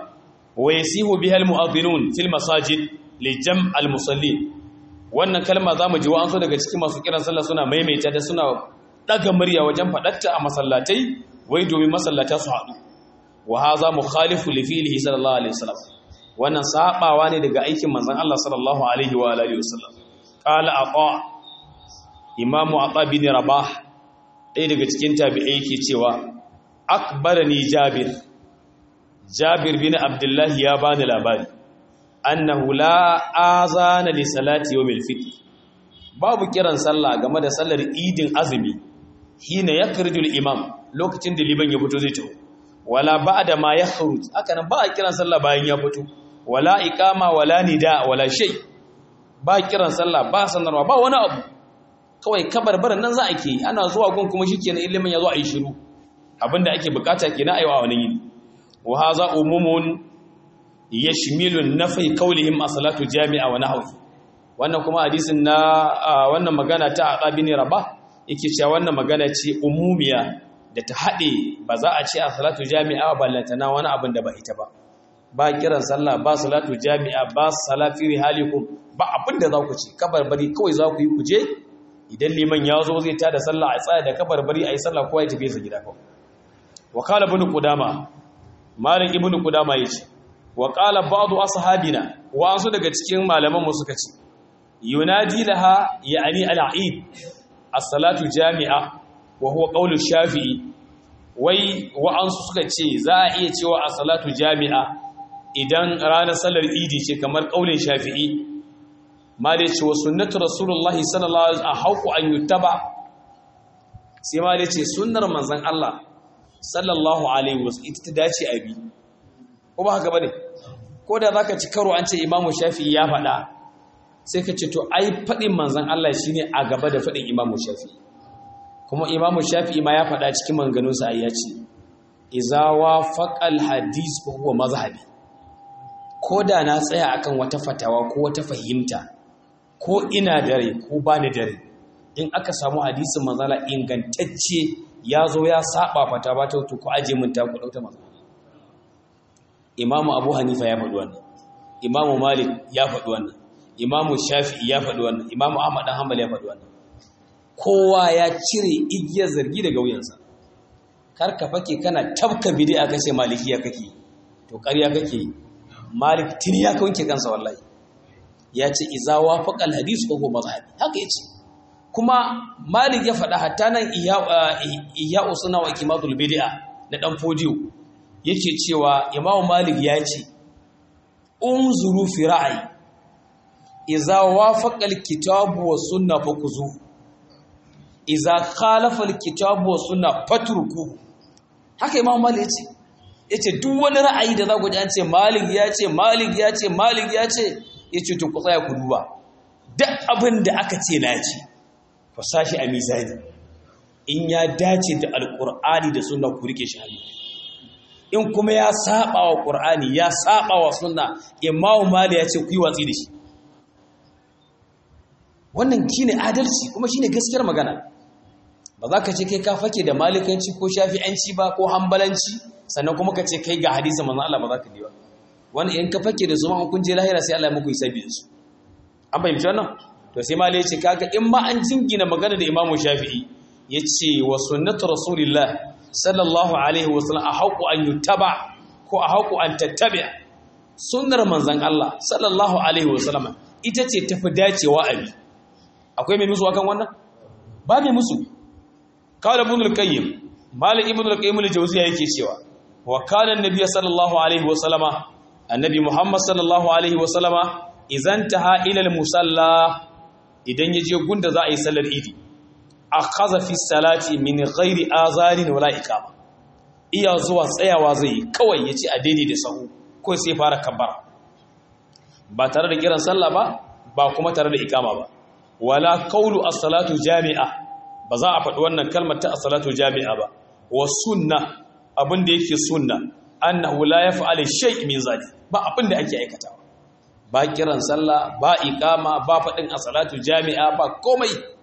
wa yasihu biha almu'adhdhinun fil masajid li jam' almusallin wannan kalma zamu ji wa'ansu daga cikin masu kiran sallah suna maimaita da suna daga murya wajen fadatta a masallatai wai domin masallata su haɗu wa haza mukhalifu li fi'lihi sallallahu alaihi wasallam wannan sabawa ne daga aikin manzon Allah sallallahu alaihi wa alihi wasallam qala aqa imamu aqa bin rabah ɗaya daga cikin tabi'ai yake cewa akbarani jabir jabir bin abdullahi ya bani labari annahu la azana li salati yawmil fitr babu kiran sallah game da sallar idin azumi hina yakrijul imam lokacin da liban ya fito zai tawo wala ba'da ma yakhruj haka nan ba a kiran sallah bayan ya fito wala iqama wala nida wala shay ba kiran sallah ba sanarwa ba wani abu kawai kabarbaran nan za a ke ana zuwa gun kuma shikenan ilimin ya zo a yi shiru abinda ake bukata kenan ayi wa wani yini wa hadha umumun yashmilu nafi qawlihim as-salatu jami'a wa nahwu wannan kuma hadisin na wannan magana ta aqabi ne rabah yake cewa wannan magana ce umumiya da ta haɗe ba za a ce a salatu jami'a ba lantana wani abin da ba ita ba ba kiran sallah ba salatu jami'a ba salafi rihalikum ba abin da za ku ce kabarbari kawai za ku yi kuje idan liman ya zo zai tada sallah a tsaya da kabarbari a yi sallah kowa ya tafi sa gida kawai wa qala ibn qudama malik ibn qudama yace wa qala ba'd ashabina wa ansu daga cikin malaman mu suka ce yunadi laha ya'ni al-eid as-salatu jami'a wa huwa qawlu shafi'i wai wa'ansu suka ce za a iya cewa a salatu jami'a idan ranar salar idi ce kamar qaulin shafi'i ma da ce wa sunnatu rasulullahi sallallahu alaihi wasallam hauku an yutaba sai ma da ce sunnar manzon Allah sallallahu alaihi wasallam ita ta dace a bi ko ba haka bane ko da zaka ci karo an ce imamu shafi'i ya faɗa sai ka ce to ai faɗin manzon Allah shine a gaba da faɗin imamu shafi'i kuma imamu shafi'i ma ya faɗa cikin manganunsa a yace iza wafaqal hadis fa huwa mazhabi ko da na tsaya akan wata fatawa ko wata fahimta ko ina dare ko ba ni dare in aka samu hadisin manzala ingantacce ya zo ya saba fata ba ta to ku aje min ta ku dauta manzala imamu abu hanifa ya faɗi wannan imamu malik ya faɗi wannan imamu shafi'i ya faɗi wannan imamu ahmad dan hanbal ya faɗi wannan kowa ya cire igiyar zargi daga wuyansa kar ka fake kana tabka bid'a kace malikiya kake to ƙarya kake malik tun ya wanke kansa wallahi ya ce iza wafaqa alhadith ko mazhabi haka yace kuma malik ya faɗa hatta nan iya usuna wa ikimatul bid'a na dan fodiyo yake cewa imam malik ya ce unzuru fi ra'ayi iza wafaqa alkitabu was sunna fakuzu iza khalafa alkitabu was sunna fatruku haka imam malik yace yace duk wani ra'ayi da za ku ji an ce malik ya ce malik ya ce malik ya ce yace to ku tsaya ku duba duk abin da aka ce na ci ku sashi a mizani in ya dace da alqur'ani da sunna ku rike shi hannu in kuma ya saba wa qur'ani ya saba wa sunna imam malik ya ce ku yi watsi da shi wannan shine adalci kuma shine gaskiyar magana ba za ka ce kai ka fake da malikanci ko shafi'anci ba ko hambalanci sannan kuma ka ce kai ga hadisin manzon Allah ba za ka yi ba wani in ka fake da su ma kun je lahira sai Allah ya muku hisabi da su an fahimci wannan to sai malai ya ce kaga in ma an jingina magana da Imam Shafi'i yace wa sunnatu rasulillah sallallahu alaihi wasallam a haqu an yutaba ko a haqu an tattabi sunnar manzon Allah sallallahu alaihi wasallam ita ce tafi dacewa abi akwai mai musu akan wannan ba mai musu kawai ibn al-qayyim malik ibn al-qayyim al-jawziya yake cewa wa kana an-nabiy sallallahu alaihi wa sallama annabi muhammad sallallahu alaihi wa sallama idan taha ila al-musalla idan yaje gunda za a yi sallar idi akhadha fi salati min ghairi azarin wala iqama iya zuwa tsayawa zai kawai yace a daidai da sahu ko sai fara kabbara ba tare da kiran sallah ba ba kuma tare da iqama ba wala qawlu as-salatu jami'a ba za a faɗi wannan kalmar ta as-salatu jami'a ba wa sunna abin da yake sunna annahu la yaf'alu shay min zali ba abin da ake aikatawa ba kiran sallah ba iqama ba faɗin as-salatu jami'a ba komai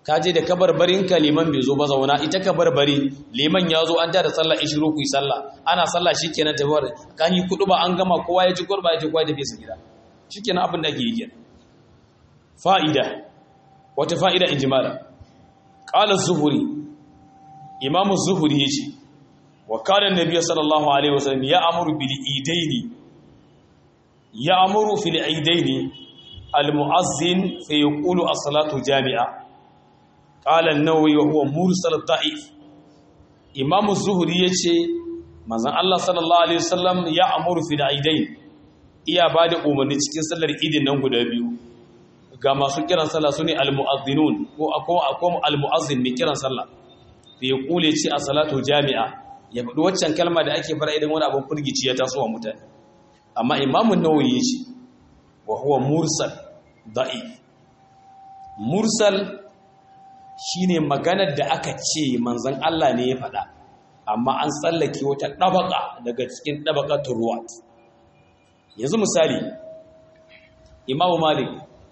ka je da kabarbarinka liman bai zo ba zauna ita kabarbari liman ya zo an tada sallah ishiru ku yi sallah ana sallah shikenan tafiyar kan yi kudu ba an gama kowa ya ji gurba ya ji kowa ya tafi su gida shikenan abin da ake yi kenan fa'ida wata fa'ida in jimala qala zuhuri imamu zuhuri yace wa kana annabi sallallahu alaihi wasallam ya amuru bil idaini ya amuru fil idaini al muazzin fa yaqulu as-salatu jami'a قال النووي وهو مرسل ضعيف امام الزهري yace manzon Allah sallallahu alaihi wasallam ya amuru fi aidain iya bada umarni cikin sallar idin nan guda biyu ga masu kiran sallah sune almuazzinun ko akwai akwai almuazzin mai kiran sallah bai kule ce a salatu jami'a ya faɗi waccan kalma da ake fara idan wani abin furgici ya taso wa mutane amma imamu nawawi yace wa huwa mursal da'if mursal shine maganar da aka ce manzon Allah ne ya faɗa amma an tsallake wata ɗabaka daga cikin ɗabakatun ruwa yanzu misali imamu malik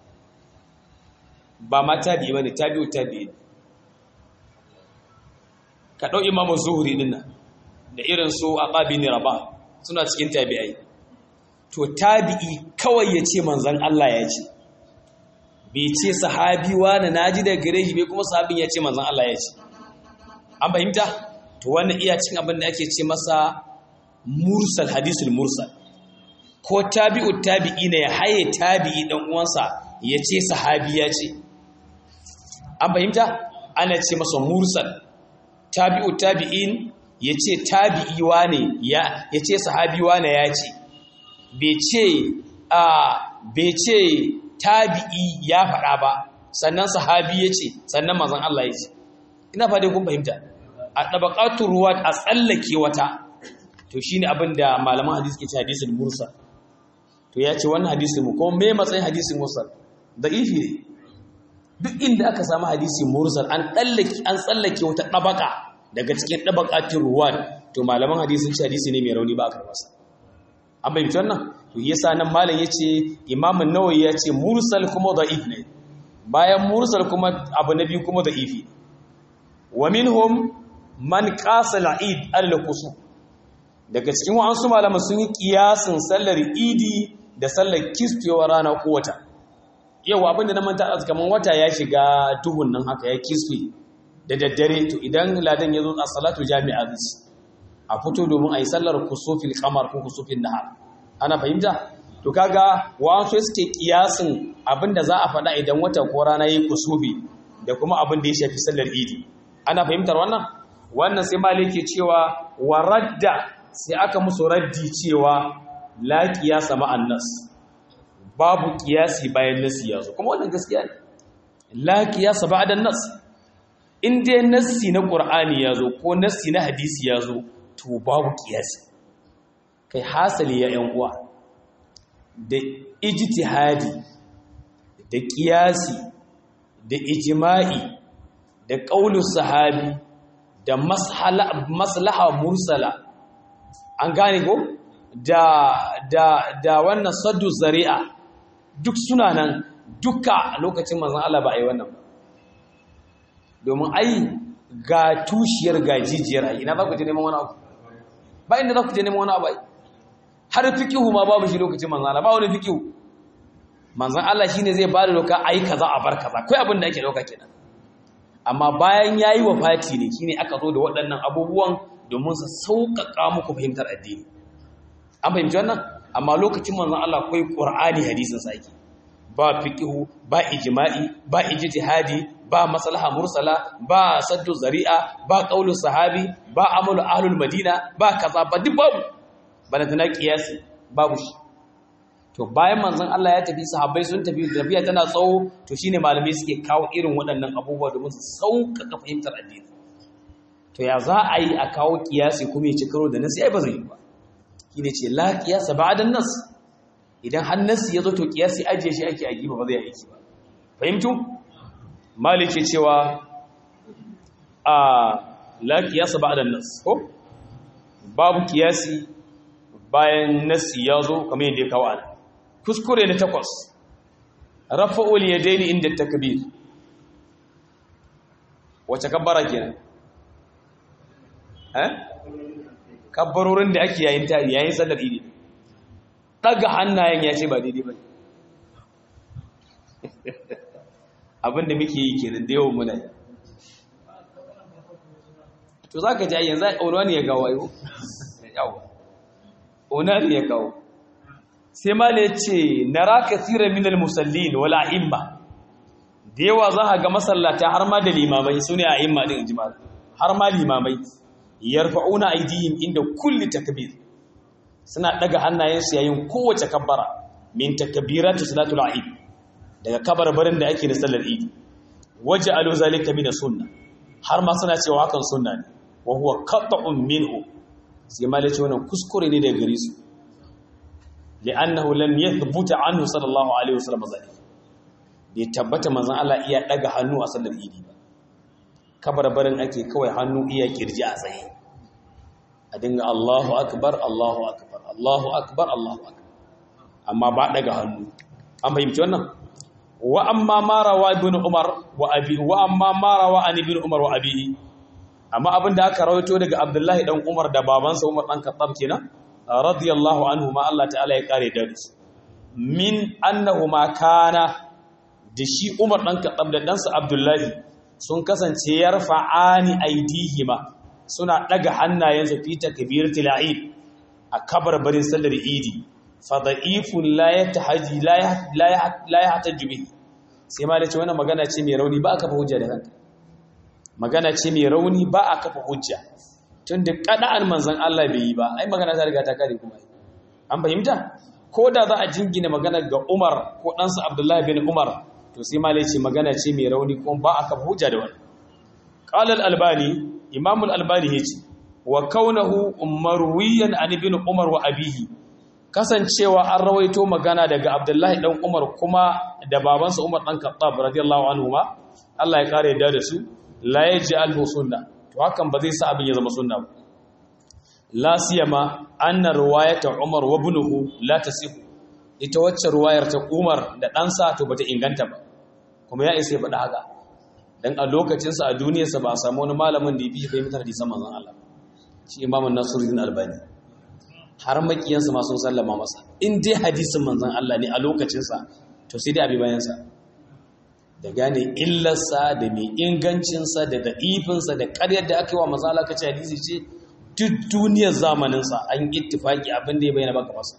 ba ma tabi ba ne tabi'u tabi ka ɗau imamu zuhuri ɗin nan da irin su a ƙabi ne raba suna cikin tabi'ai to tabi'i kawai ya ce manzon Allah ya ce bai ce sahabi wani naji da gare shi bai kuma sahabin ya ce manzon Allah ya ce an fahimta to wannan iya cin abin da ake ce masa mursal hadisul mursal ko tabi'u tabi'i ne ya haye tabi'i dan uwansa ya ce sahabi ya ce an fahimta ana ce masa mursal tabi'u tabi'in ya ce tabi'i wane ya ya ce sahabi wane ya ce bai ce a bai ce tabi'i ya faɗa ba sannan sahabi ya ce sannan mazan Allah ya ce ina fadai kun fahimta a ɗabaƙatun ruwa a tsallake wata to shi ne abin da malaman hadisi ke ce hadisin mursal to ya ce wannan hadisin mu kuma me matsayin hadisin mursal da ifi ne duk inda aka samu hadisin mursal an tsallake wata ɗabaƙa daga cikin ɗabaƙatun ruwa to malaman hadisin ce hadisi ne mai rauni ba a karɓarsa an bayyanta wannan to yasa nan malam yace imam an-nawawi yace mursal kuma da'if ne bayan mursal kuma abu na biyu kuma da'ifi wa minhum man qasa al-eid al-qusu daga cikin wa'ansu malaman sun yi kiyasin sallar idi da sallar kisfewa rana ko wata yau abinda na manta a kaman wata ya shiga duhun nan haka ya kisfe da daddare to idan ladan ya zo a salatu jami'a zai a fito domin a yi sallar kusufin kamar ko kusufin nahar ana fahimta to kaga wa'ansu suke kiyasin abinda za a faɗa idan wata ko rana yi kusufi da kuma abin da ya shafi sallar idi ana fahimtar wannan wannan sai malik ke cewa wa radda sai aka musu raddi cewa la qiyasa ma'an nas babu qiyasi bayan nasi yazo kuma wannan gaskiya ne la qiyasa ba'da nas in dai nassi na qur'ani yazo ko nassi na hadisi yazo to babu qiyasi kai hasali ya yan uwa da ijtihadi da qiyasi da ijma'i da qaulus sahabi da maslaha mursala an gane ko da da da wannan saddu zari'a duk suna nan duka lokacin manzon Allah ba a yi wannan ba domin ai ga tushiyar gajijiyar ai ina za ku je neman wani abu ba inda za ku je neman wani abu ai har fikihu ma babu shi lokacin manzon Allah ba wani fikihu manzon Allah shine zai ba da doka ai kaza a bar kaza kai abin da ake dauka kenan amma bayan yayi wafati ne shine aka zo da waɗannan abubuwan domin su sauƙaƙa muku fahimtar addini an fahimci wannan amma lokacin manzon Allah akwai Qur'ani hadisin sa yake ba fiqhu ba ijma'i ba ijtihadi ba maslaha mursala ba saddu zari'a ba qaulu sahabi ba amalu ahlul madina ba kaza ba duk babu bana tana qiyasi babu shi to bayan manzon Allah ya tafi sahabbai sun tafi tafiya tana tsawo to shine malamai suke kawo irin waɗannan abubuwa domin su sauƙaƙa fahimtar addini to ya za a yi a kawo kiyasi kuma ya ci karo da nasi ai ba zai yi ba shine ce la qiyasa ba'da nas idan har nasi ya zo to kiyasi ajiye shi ake aiki ba zai aiki ba fahimtu maliki cewa a la qiyasa ba'da nas ko babu kiyasi bayan nasi ya zo kamar yadda ya kawo ana kuskure na takwas rafa'ul yadaini inda takbir wace kabbara kenan eh kabbarorin da ake yayin ta yayin sallar idi daga hannayen ya ce ba daidai ba abinda muke yi kenan da yawan muna yi to za ka ji ayyan za a ne ya gawo ayo yawa ona ne ya gawo sai ma ya ce na raka tsira minal musallin wala imma da yawa za a ga masallata har ma da limamai su ne a imma din jima'a har ma limamai yarfa'una aidihim inda kulli takbir suna daga hannayensu yayin kowace kabbara min takbiratu salatul eid daga kabarbarin da ake da sallar eid waja'alu zalika min sunna har ma suna cewa hakan sunna ne wa huwa qat'un minhu sai ma lace wannan kuskure ne daga gare su li'annahu lam yathbut anhu sallallahu alaihi wasallam zalika bai tabbata manzon Allah iya daga hannu a sallar eid ba kabarbarin ake kawai hannu iya kirji a tsaye a dinga Allahu akbar Allahu akbar Allahu akbar Allahu akbar amma ba daga hannu an fahimci wannan wa amma ma rawa ibn Umar wa abi wa amma ma rawa an ibn Umar wa abihi amma abinda aka rawaito daga Abdullahi dan Umar da babansa Umar dan Khattab kenan radiyallahu anhu ma Allah ta'ala ya kare da su min annahu ma kana da shi Umar dan Khattab da dansa Abdullahi sun kasance yarfa'ani aidihima suna daga hannayensu fi takbiratul eid a kabarbarin sallar idi fa da'ifun la yatahaji la la yahtaju bihi sai ma lace wannan magana ce mai rauni ba aka fa hujja da kanta magana ce mai rauni ba aka fa hujja tunda kada'an manzon Allah bai yi ba ai magana ta riga ta kare kuma an fahimta ko da za a jingina magana ga Umar ko ɗansa Abdullahi bin Umar to sai ma ce magana ce mai rauni kuma ba aka fa hujja da wannan qala al-albani imam al-albani yace wa kaunahu marwiyan an ibn umar wa abihi kasancewa an rawaito magana daga abdullahi dan umar kuma da babansa umar dan khattab radiyallahu anhu ma Allah ya kare da su la yaj'alhu sunna to hakan ba zai sa abin ya zama sunna ba la siyama anna riwayata umar wa ibnuhu la tasihu ita wacce ruwayar ta umar da ɗansa to bata inganta ba kuma ya isa ya faɗa haka dan a lokacinsa a duniyarsa ba a samu wani malamin da ya fi fahimtar hadisan manzon Allah shi imamun nasiruddin albani har makiyansa ma sun sallama masa in dai hadisin manzon Allah ne a lokacinsa to sai dai abi bayansa da gane illarsa da mai ingancinsa da da'ifinsa da ƙaryar da aka yi wa manzon Allah kace hadisi ce duk duniyar zamaninsa an ittifaki abin da ya bayyana baka masa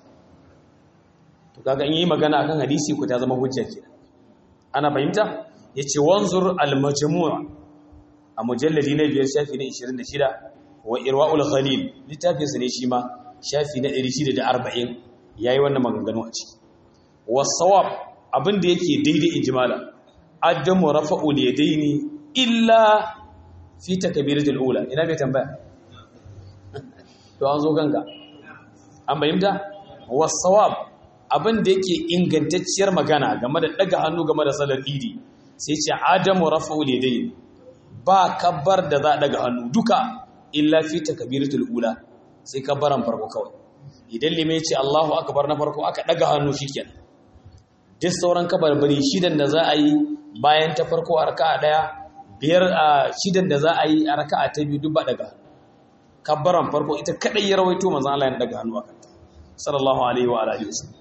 to kaga in yi magana akan hadisi ku ta zama hujja kenan ana fahimta yace wanzur al-majmu' a mujalladi na biyar shafi na 26 wa irwaul khalil littafin sa ne shi ma shafi na 640 yayi wannan maganganu a ciki wasawab abin da yake daidai ijmala adamu rafa'ul yadaini illa fi takbiratul ula ina mai tambaya to an zo ganga an bayyana wasawab abin da yake ingantacciyar magana game da daga hannu game da salar idi sai ce adamu rafa'ul yadaini ba kabbar da za a daga hannu duka illa fi takbiratul ula sai kabbaran farko kawai idan limai ce Allahu akbar na farko aka daga hannu shikenan duk sauran kabarbari shidan da za a yi bayan ta farko a raka'a daya biyar a shidan da za a yi a raka'a ta biyu duk ba daga kabbaran farko ita kadai ya rawaito manzon Allah ya daga hannu akan ta sallallahu alaihi wa alihi wasallam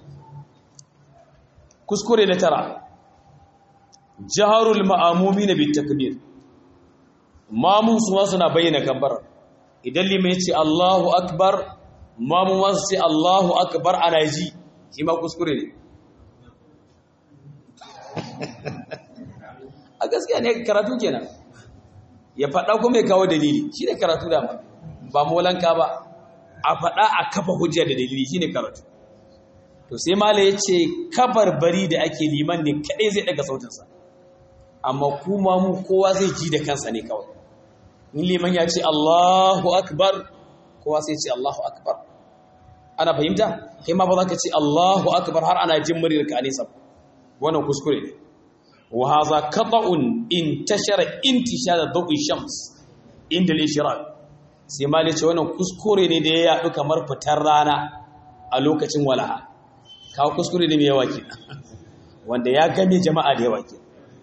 kuskure na tara jaharul ma'amumin bit takbir mamun su suna bayyana kabbar idan limai ya ce Allahu akbar mamun wasu ce Allahu akbar ana ji shi ma kuskure ne a gaskiya ne karatu kenan ya faɗa kuma ya kawo dalili shi ne karatu da ba molanka ba a faɗa a kafa hujja da dalili shi ne karatu to sai mala ya ce bari da ake liman ne kaɗai zai ɗaga sautinsa amma kuma mu kowa zai ji da kansa ne kawai in liman ya ce Allahu akbar kowa sai ce Allahu akbar ana fahimta kai ma ba za ka ce Allahu akbar har ana jin muryar ka nesa wannan kuskure ne wa hadha qata'un intashara intishara dawi shams inda al-ishraq sai ma ce wannan kuskure ne da ya yadu kamar fitar rana a lokacin walaha kawo kuskure ne mai yawa kenan wanda ya gane jama'a da yawa kenan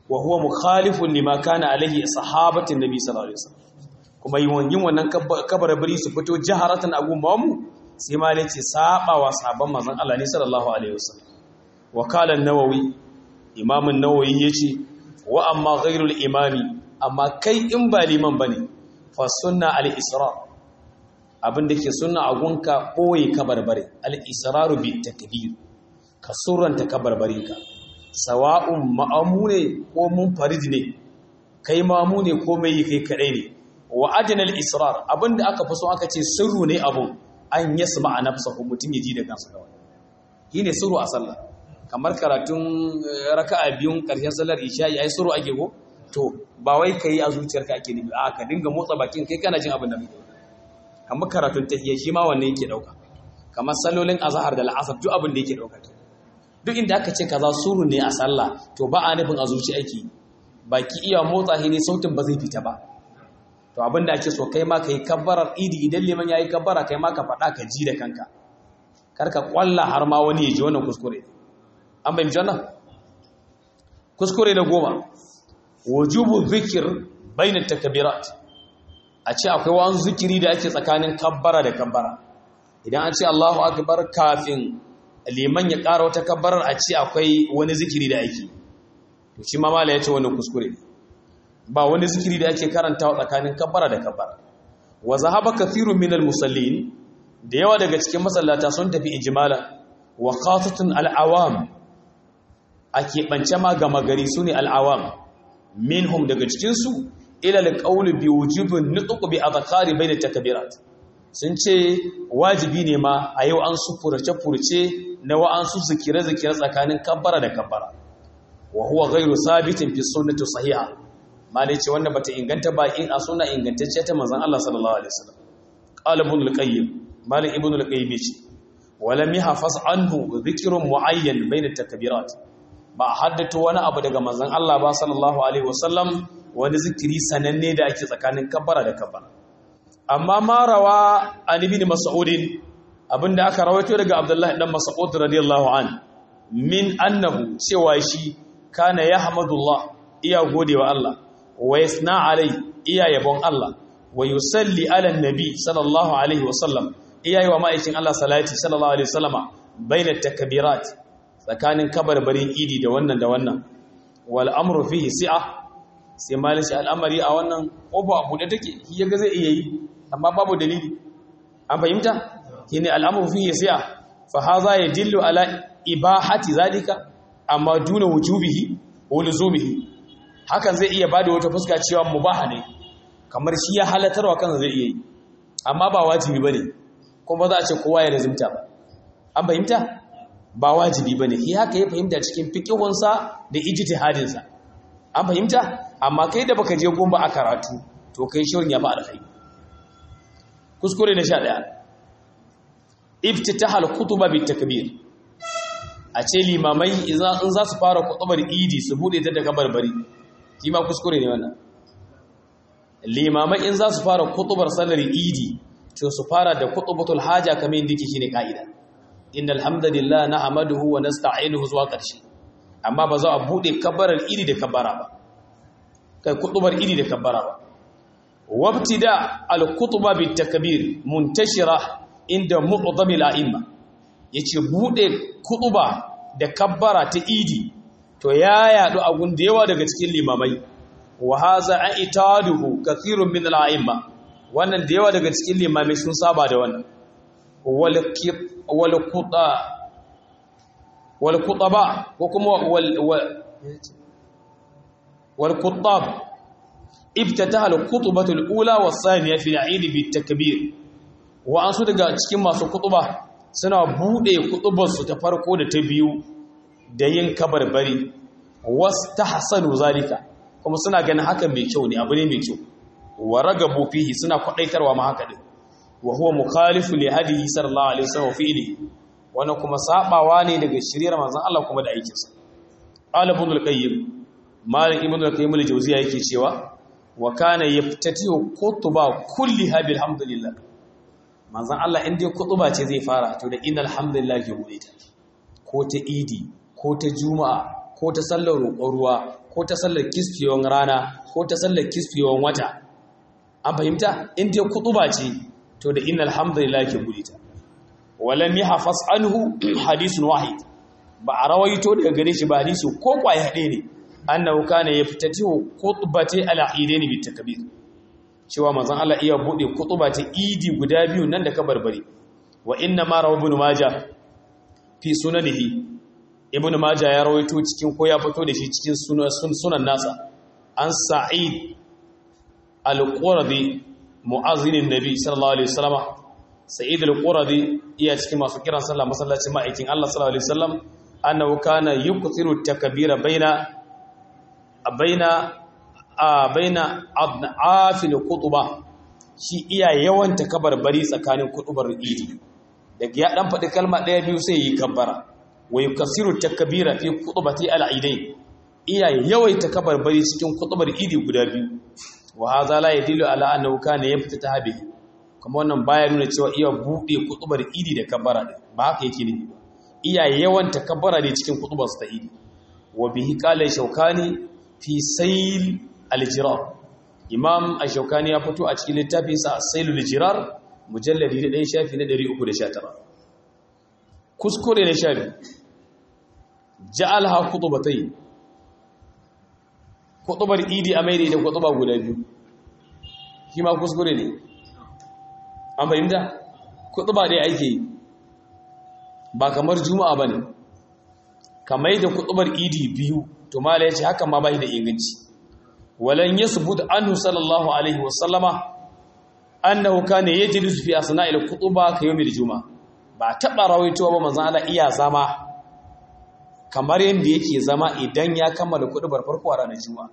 wa huwa mukhalifun lima kana alaihi sahabatin nabi sallallahu alaihi wasallam kuma yin wannan kabarbari su fito jaharatan a gumbamu sai ma ne ce saba wa sabon manzon Allah ne sallallahu alaihi wasallam wa qala an-nawawi imam an-nawawi yace wa amma ghayrul imami amma kai in ba liman bane fa sunna al-israr abin da ke sunna a gunka boye kabarbare al-israru bi takbir ka surranta kabarbarinka sawa'un ma'amune ko munfarid ne kai mamu ne ko mai kai kadai ne wa adnal israr abinda aka fi so aka ce sirru ne abun an yasma a nafsahu mutum ya ji da kansa kawai shine sirru a sallah kamar karatun raka'a biyun karshen sallar isha yayi sirru ake go to ba wai kai a zuciyarka ake nufi a ka dinga motsa bakin kai kana jin abin da kake kamar karatun tahiyya shi ma wannan yake dauka kamar sallolin azhar da al'asr duk abin da yake dauka duk inda aka ce kaza suru ne a sallah to ba a nufin a zuci ake baki iya motsa shi ne sautin ba zai fita ba to abin da ake so kai ma ka yi kabbarar idi idan liman ya yi kabbara kai ma ka faɗa ka ji da kanka kar ka ƙwalla har ma wani ya ji wannan kuskure an bai jannan kuskure na goma wujubu zikir bainar takabirat a ce akwai wani zikiri da ake tsakanin kabbara da kabbara idan an ce Allahu akbar kafin liman ya ƙara wata kabbarar a ce akwai wani zikiri da ake to shi ma mala ya ce wannan kuskure ba wani zikiri da ake karantawa tsakanin kabbara da kabbara wa zahaba kathirun min musallin da yawa daga cikin masallata sun tafi ijmala wa khatatun al-awam a keɓance ma gama gari su ne al'awam minhum daga cikinsu ila alƙaulu bi wujubin nutsuku bi azkari bai da takabirat sun ce wajibi ne ma a yau an su furce-furce na wa'ansu zikire-zikire tsakanin kabbara da kabbara wa huwa ghairu sabitin fi sunnati sahiha malai ce wanda bata inganta ba in a suna ingantacce ta manzon Allah sallallahu alaihi wasallam qala ibn al-qayyim malik ibn al-qayyim ce walam yahfaz anhu dhikrun muayyan bayna takbirat ba haddata wani abu daga manzon Allah ba sallallahu alaihi wasallam wani zikiri sananne da ake tsakanin kabbara da kabbara amma ma rawa an ibn mas'ud abinda aka rawaito daga abdullahi dan mas'ud radiyallahu an min annahu cewa shi kana yahmadullah iya godewa Allah wa yasna alai iya yabon Allah wa yusalli ala nabi sallallahu alaihi wasallam iya yi wa ma'aikin Allah salati sallallahu alaihi wasallama baina takbirat tsakanin kabarbarin idi da wannan da wannan wal amru fihi si'a sai malishi al'amari a wannan ƙofa a buɗe take shi yaga zai iya yi amma babu dalili an fahimta shine al'amru fihi si'a fa hadha yadullu ala ibahati zalika amma duna wujubihi wa luzumihi hakan zai iya bada wata fuska cewa mubaha ne kamar shi ya halatarwa kansa zai iya yi amma ba wajibi bane kuma za a ce kowa ya lazimta ba an fahimta ba wajibi bane shi haka ya fahimta cikin fiqihunsa da ijtihadinsa an fahimta amma kai da baka je gumba a karatu to kai shirin ya ba alkhairi kuskure na 11 iftitahal kutuba bit takbir a ce limamai in za su fara kutubar idi su bude ta daga barbari shi ma kuskure ne wannan limamai in za su fara kutubar sallar idi to su fara da kutubatul haja kamar yadda yake shine kaida innal hamdalillah nahmaduhu wa nasta'inuhu zuwa ƙarshe amma ba za a bude kabbarar idi da kabbara ba kai kutubar idi da kabbara ba wabtida al-kutuba bit takbir muntashira inda mu'dham al-a'imma yace bude kutuba da kabbara ta idi to ya yadu a gun da yawa daga cikin limamai wa hadha aitaduhu kathirun min al-a'imma wannan da yawa daga cikin limamai sun saba da wannan wal kuta wal kutaba ko kuma wal wal kutab iftataha al khutbatu al ula was thaniya fi al eid bi takbir wa an su daga cikin masu kutuba suna bude kutubar su ta farko da ta biyu da yin kabarbari wastahsanu zalika kuma suna ganin hakan mai kyau ne abu ne mai kyau wa ragabu fihi suna kwadaitarwa ma haka din wa huwa mukhalifu li hadihi sallallahu alaihi wasallam fi'li wannan kuma sabawa ne daga shiriyar manzon Allah kuma da aikinsa qala ibn al-qayyim malik ibn al-qayyim al-jawziya yake cewa wa kana yaftatihu kutuba kulliha bilhamdulillah manzon Allah in dai kutuba ce zai fara to da innal hamdulillah ya bude ta ko ta idi ko ta juma'a ko ta sallar roƙon ruwa ko ta sallar kisfiyon rana ko ta sallar kisfiyon wata an fahimta in dai kutuba ce to da innal hamdulillah ke guri ta walam yahfaz anhu hadithun wahid ba a rawaito daga gare shi ba hadisi ko kwai hade ne annahu kana yaftatihu khutbati al-eidain bi takbir cewa manzon Allah iya bude kutuba ta idi guda biyu nan da kabarbari wa inna ma rawu ibn majah fi sunanihi ibn majah ya rawaito cikin ko ya fito da shi cikin sunan nasa an sa'id al-quradi mu'azzinin nabi sallallahu alaihi wasallam sa'id al-quradi iya cikin masu kiran sallah masallacin ma'aikin Allah sallallahu alaihi wasallam annahu kana yukthiru takbira baina baina baina adnafil khutbah shi iya yawan takabarbari tsakanin kutubar idi daga ya dan faɗi kalma ɗaya biyu sai yi kabbara wa yukasiru takbira fi khutbati al-eidain iya yawaita kabarbari cikin kutubar idi guda biyu wa hadha la yadullu ala annahu kana yaftata bihi kuma wannan baya nuna cewa iya bude kutubar idi da kabbara din ba haka yake ne iya yawan takabbara ne cikin kutubar ta idi wa bihi qala shaukani fi sayl al-jirar imam ash-shaukani ya fito a cikin littafin sa sayl al-jirar mujalladi da ɗan shafi na 319 kuskure na shafi ja'alha khutbatayn kutubar idi a maida da kutuba guda biyu shi ma kuskure ne an fahimta kutuba dai ake yi ba kamar juma'a ba ne kamar da kutubar idi biyu to mala ya ce hakan ma ba da inganci walan ya subut anhu sallallahu alaihi wasallama annahu kana yajlisu fi asna'il kutuba ka yawmil juma'a ba taɓa rawaitowa ba manzon Allah iya zama kamar yadda yake zama idan ya kammala kudubar farko a ranar juma'a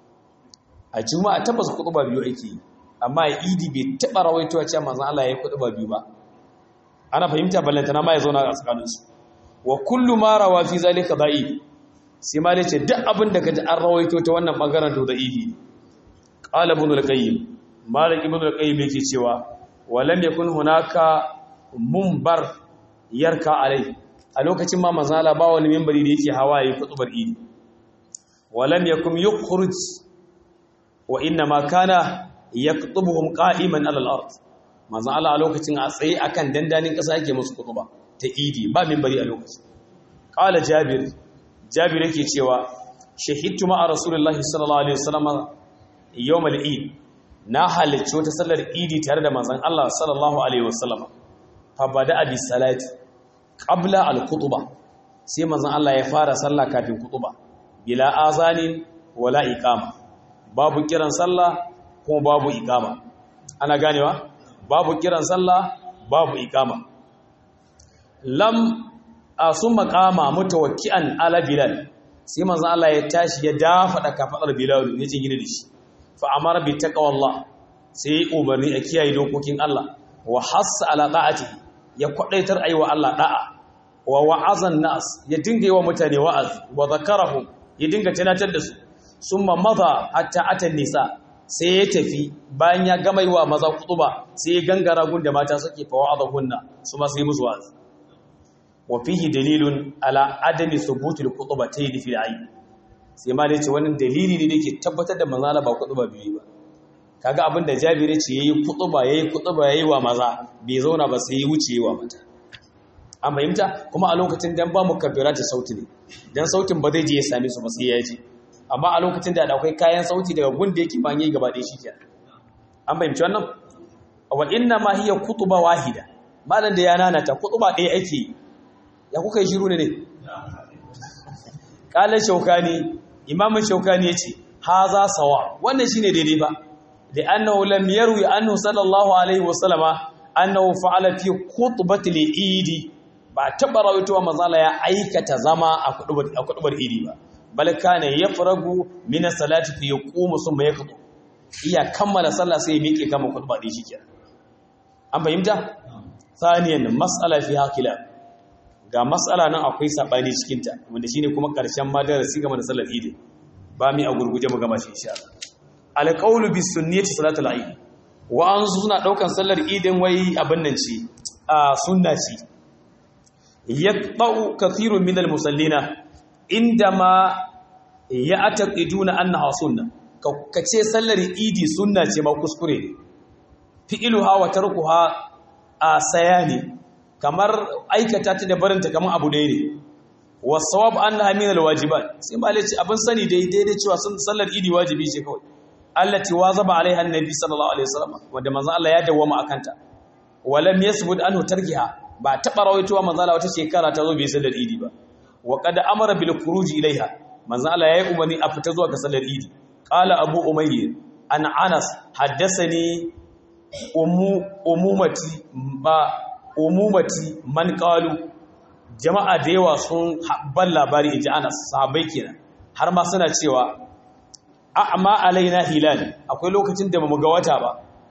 a juma'a tabbas kuduba biyu ake yi amma a idi bai taɓa rawaitowa cewa manzon Allah ya yi kuduba biyu ba ana fahimta ballantana ma ya zauna a tsakaninsu wa kullu ma rawa fi zalika da'i sai ma dace duk abin da kaji an rawaito ta wannan bangaren to da'ifi qala ibn al-qayyim malik ibn al-qayyim yake cewa wa lam yakun hunaka munbar yarka alai a lokacin ma manzala ba wani mimbari da yake hawa yi kutubar idi walam yakum yukhruj wa inna ma kana yaktubuhum qa'iman ala al-ard manzon Allah a lokacin a tsaye akan dandanin kasa yake musu kutuba ta idi ba mimbari a lokacin qala jabir jabir yake cewa shahidtu ma'a rasulullahi sallallahu alaihi wasallam yawm al-eid na halicci wata sallar idi tare da manzon Allah sallallahu alaihi wasallam fa bada bi salati qabla al-khutbah sai manzon Allah ya fara sallah kafin khutba bila azanin wala iqama babu kiran sallah kuma babu iqama ana ganewa babu kiran sallah babu iqama lam asumma qama mutawakkian ala bilal sai manzon Allah ya tashi ya dafa da kafadar bilal ne cin gida da shi fa amara bi taqwallah sai umarni a kiyaye dokokin Allah wa hassa ala da'atihi ya kwadaitar aiwa Allah da'a wa wa'azan nas ya dinga yawa mutane wa'azi wa zakarahum ya dinga tunatar da su summa madha hatta atan nisa sai ya tafi bayan ya gama yi wa maza kutuba sai ya gangara gunda mata suke fa wa'azahunna su ma sai musu wa'azi wa fihi dalilun ala adami thubutil khutbatayn fil ayn sai ma dai ce wannan dalili ne da ke tabbatar da manzala ba kutuba biyu ba kaga abinda Jabir ya ce yayi kutuba yayi kutuba yayi wa maza bai zauna ba sai ya wuce wa mata an fahimta kuma a lokacin dan ba mu kabbira ta sauti ne dan sautin ba zai je ya same su ba sai ya ji amma a lokacin da akwai kayan sauti daga gunda yake ban yi gaba ɗaya shikenan an fahimci wannan wa inna ma hiya kutuba wahida malan da ya nanata kutuba ɗaya ake ya kuka yi shiru ne ne qala shaukani imam shaukani yace haza sawa wannan shine daidai ba da annahu lam yarwi anhu sallallahu alaihi wasallama annahu fa'ala fi khutbati al-eid ba taɓa rawaitowa mazala ya aikata zama a kuɗubar iri ba bal kana yafragu min as-salati fi yaqumu summa yaqdu iya kammala sallah sai ya miƙe kama kuɗuba din shikenan an fahimta thaniyan mas'ala fi hakila ga mas'ala nan akwai sabani cikin ta wanda shine kuma karshen madarasi game da sallar idi ba mi a gurguje mu gama shi insha Allah al-qawlu bis sunnati salatul eid wa an suna daukan sallar idin wai abin nan ce a sunna ce yaqta'u kathirun min al-musallina indama ya ataqiduna annaha sunna ka ce sallar idi sunna ce ma kuskure ne fi'iluha wa tarkuha a sayani kamar aikata ta da barinta kamar abu ɗaya ne wasawab annaha min alwajibat sai malai ce abin sani daidai da cewa sun sallar idi wajibi ce kawai allati wazaba alaiha annabi sallallahu alaihi wasallam wanda manzon Allah ya dawwama akanta walam yasbut anhu tarkiha ba taba rawaitowa manzon Allah wata shekara ta zo bai sallar idi ba wa qad amara bil khuruj ilaiha manzon Allah yayi umarni a fita zuwa ga sallar idi qala abu umayr an anas haddathani umu umumati ba umumati man qalu jama'a da yawa sun ban labari inji anas sahabbai kenan har ma suna cewa a'ma alaina hilal akwai lokacin da bamu ga wata ba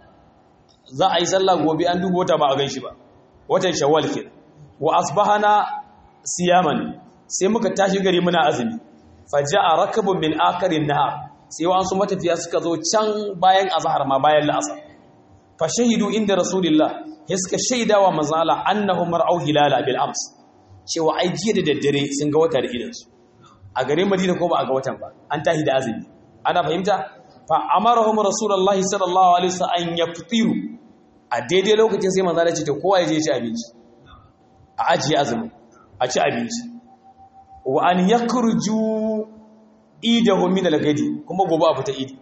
za a yi sallah gobe an duba wata ba a ganshi ba watan shawwal kenan wa asbahana siyaman sai muka tashi gari muna azumi faja'a rakabun min akarin nahar sai wasu matafiya suka zo can bayan azhar ma bayan la'asar fa shahidu inda rasulillah ya suka shaidawa manzo Allah annahum mar'au hilala bil ams cewa ai jiya da daddare sun ga wata da idansu a garin Madina ko ba a ga watan ba an tahi da azumi ana fahimta fa amarahum rasulullahi sallallahu alaihi wasallam an yaftiru a daidai lokacin sai manzo Allah ce to kowa ya je ci abinci a ajiye azumi a ci abinci wa an yakhruju idahum min al-gadi kuma gobe a fita idi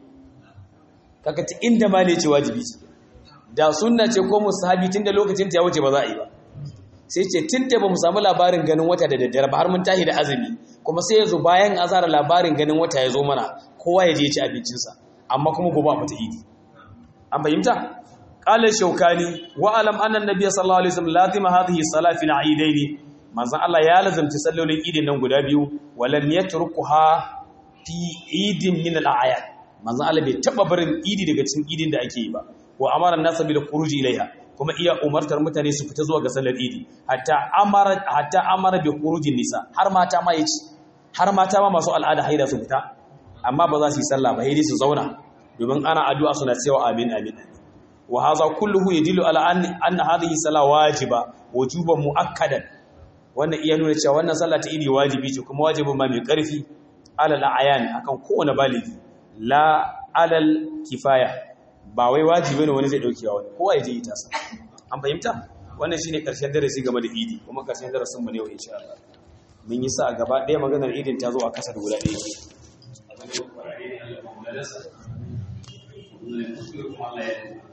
kaka ta inda ma ne ce wajibi ce da sunna ce ko musahabi tunda lokacin ta ya wuce ba za a yi ba sai ce tunda ba mu samu labarin ganin wata da daddare ba har mun tashi da azumi kuma sai yazo bayan azara labarin ganin wata ya zo mana kowa ya je ci abincinsa amma kuma gobe a fita idi an fahimta qala shaukani wa alam anna an-nabiy sallallahu alaihi wasallam lazima hadhihi salat fi al-eidain manzon Allah ya lazimci sallolin idin nan guda biyu walam yatrukuha fi idin min al-ayat manzon Allah bai taba barin idi daga cikin idin da ake yi ba wa amara an-nasa bil khuruj ilaiha kuma iya umartar mutane su fita zuwa ga sallar idi hatta amara hatta amara bi khurujin nisa har mata ma yace har mata ma masu al'ada haida su fita amma ba za su yi sallah ba sai su zauna domin ana addu'a suna cewa amin amin wa hadha kulluhu yadullu ala anna hadhihi salah wajiba wujuban muakkadan wannan iya nuna cewa wannan sallah ta idi wajibi ce kuma wajibin ma mai karfi alal ayan akan kowane baligi la alal kifaya ba wai wajibi ne wani zai dauke wani kowa ya je ita sa an fahimta wannan shine karshen darasi game da idi kuma karshen darasin mu ne yau insha Allah mun yi sa gaba ɗaya maganar idin ta zo a kasar guda ɗaya ce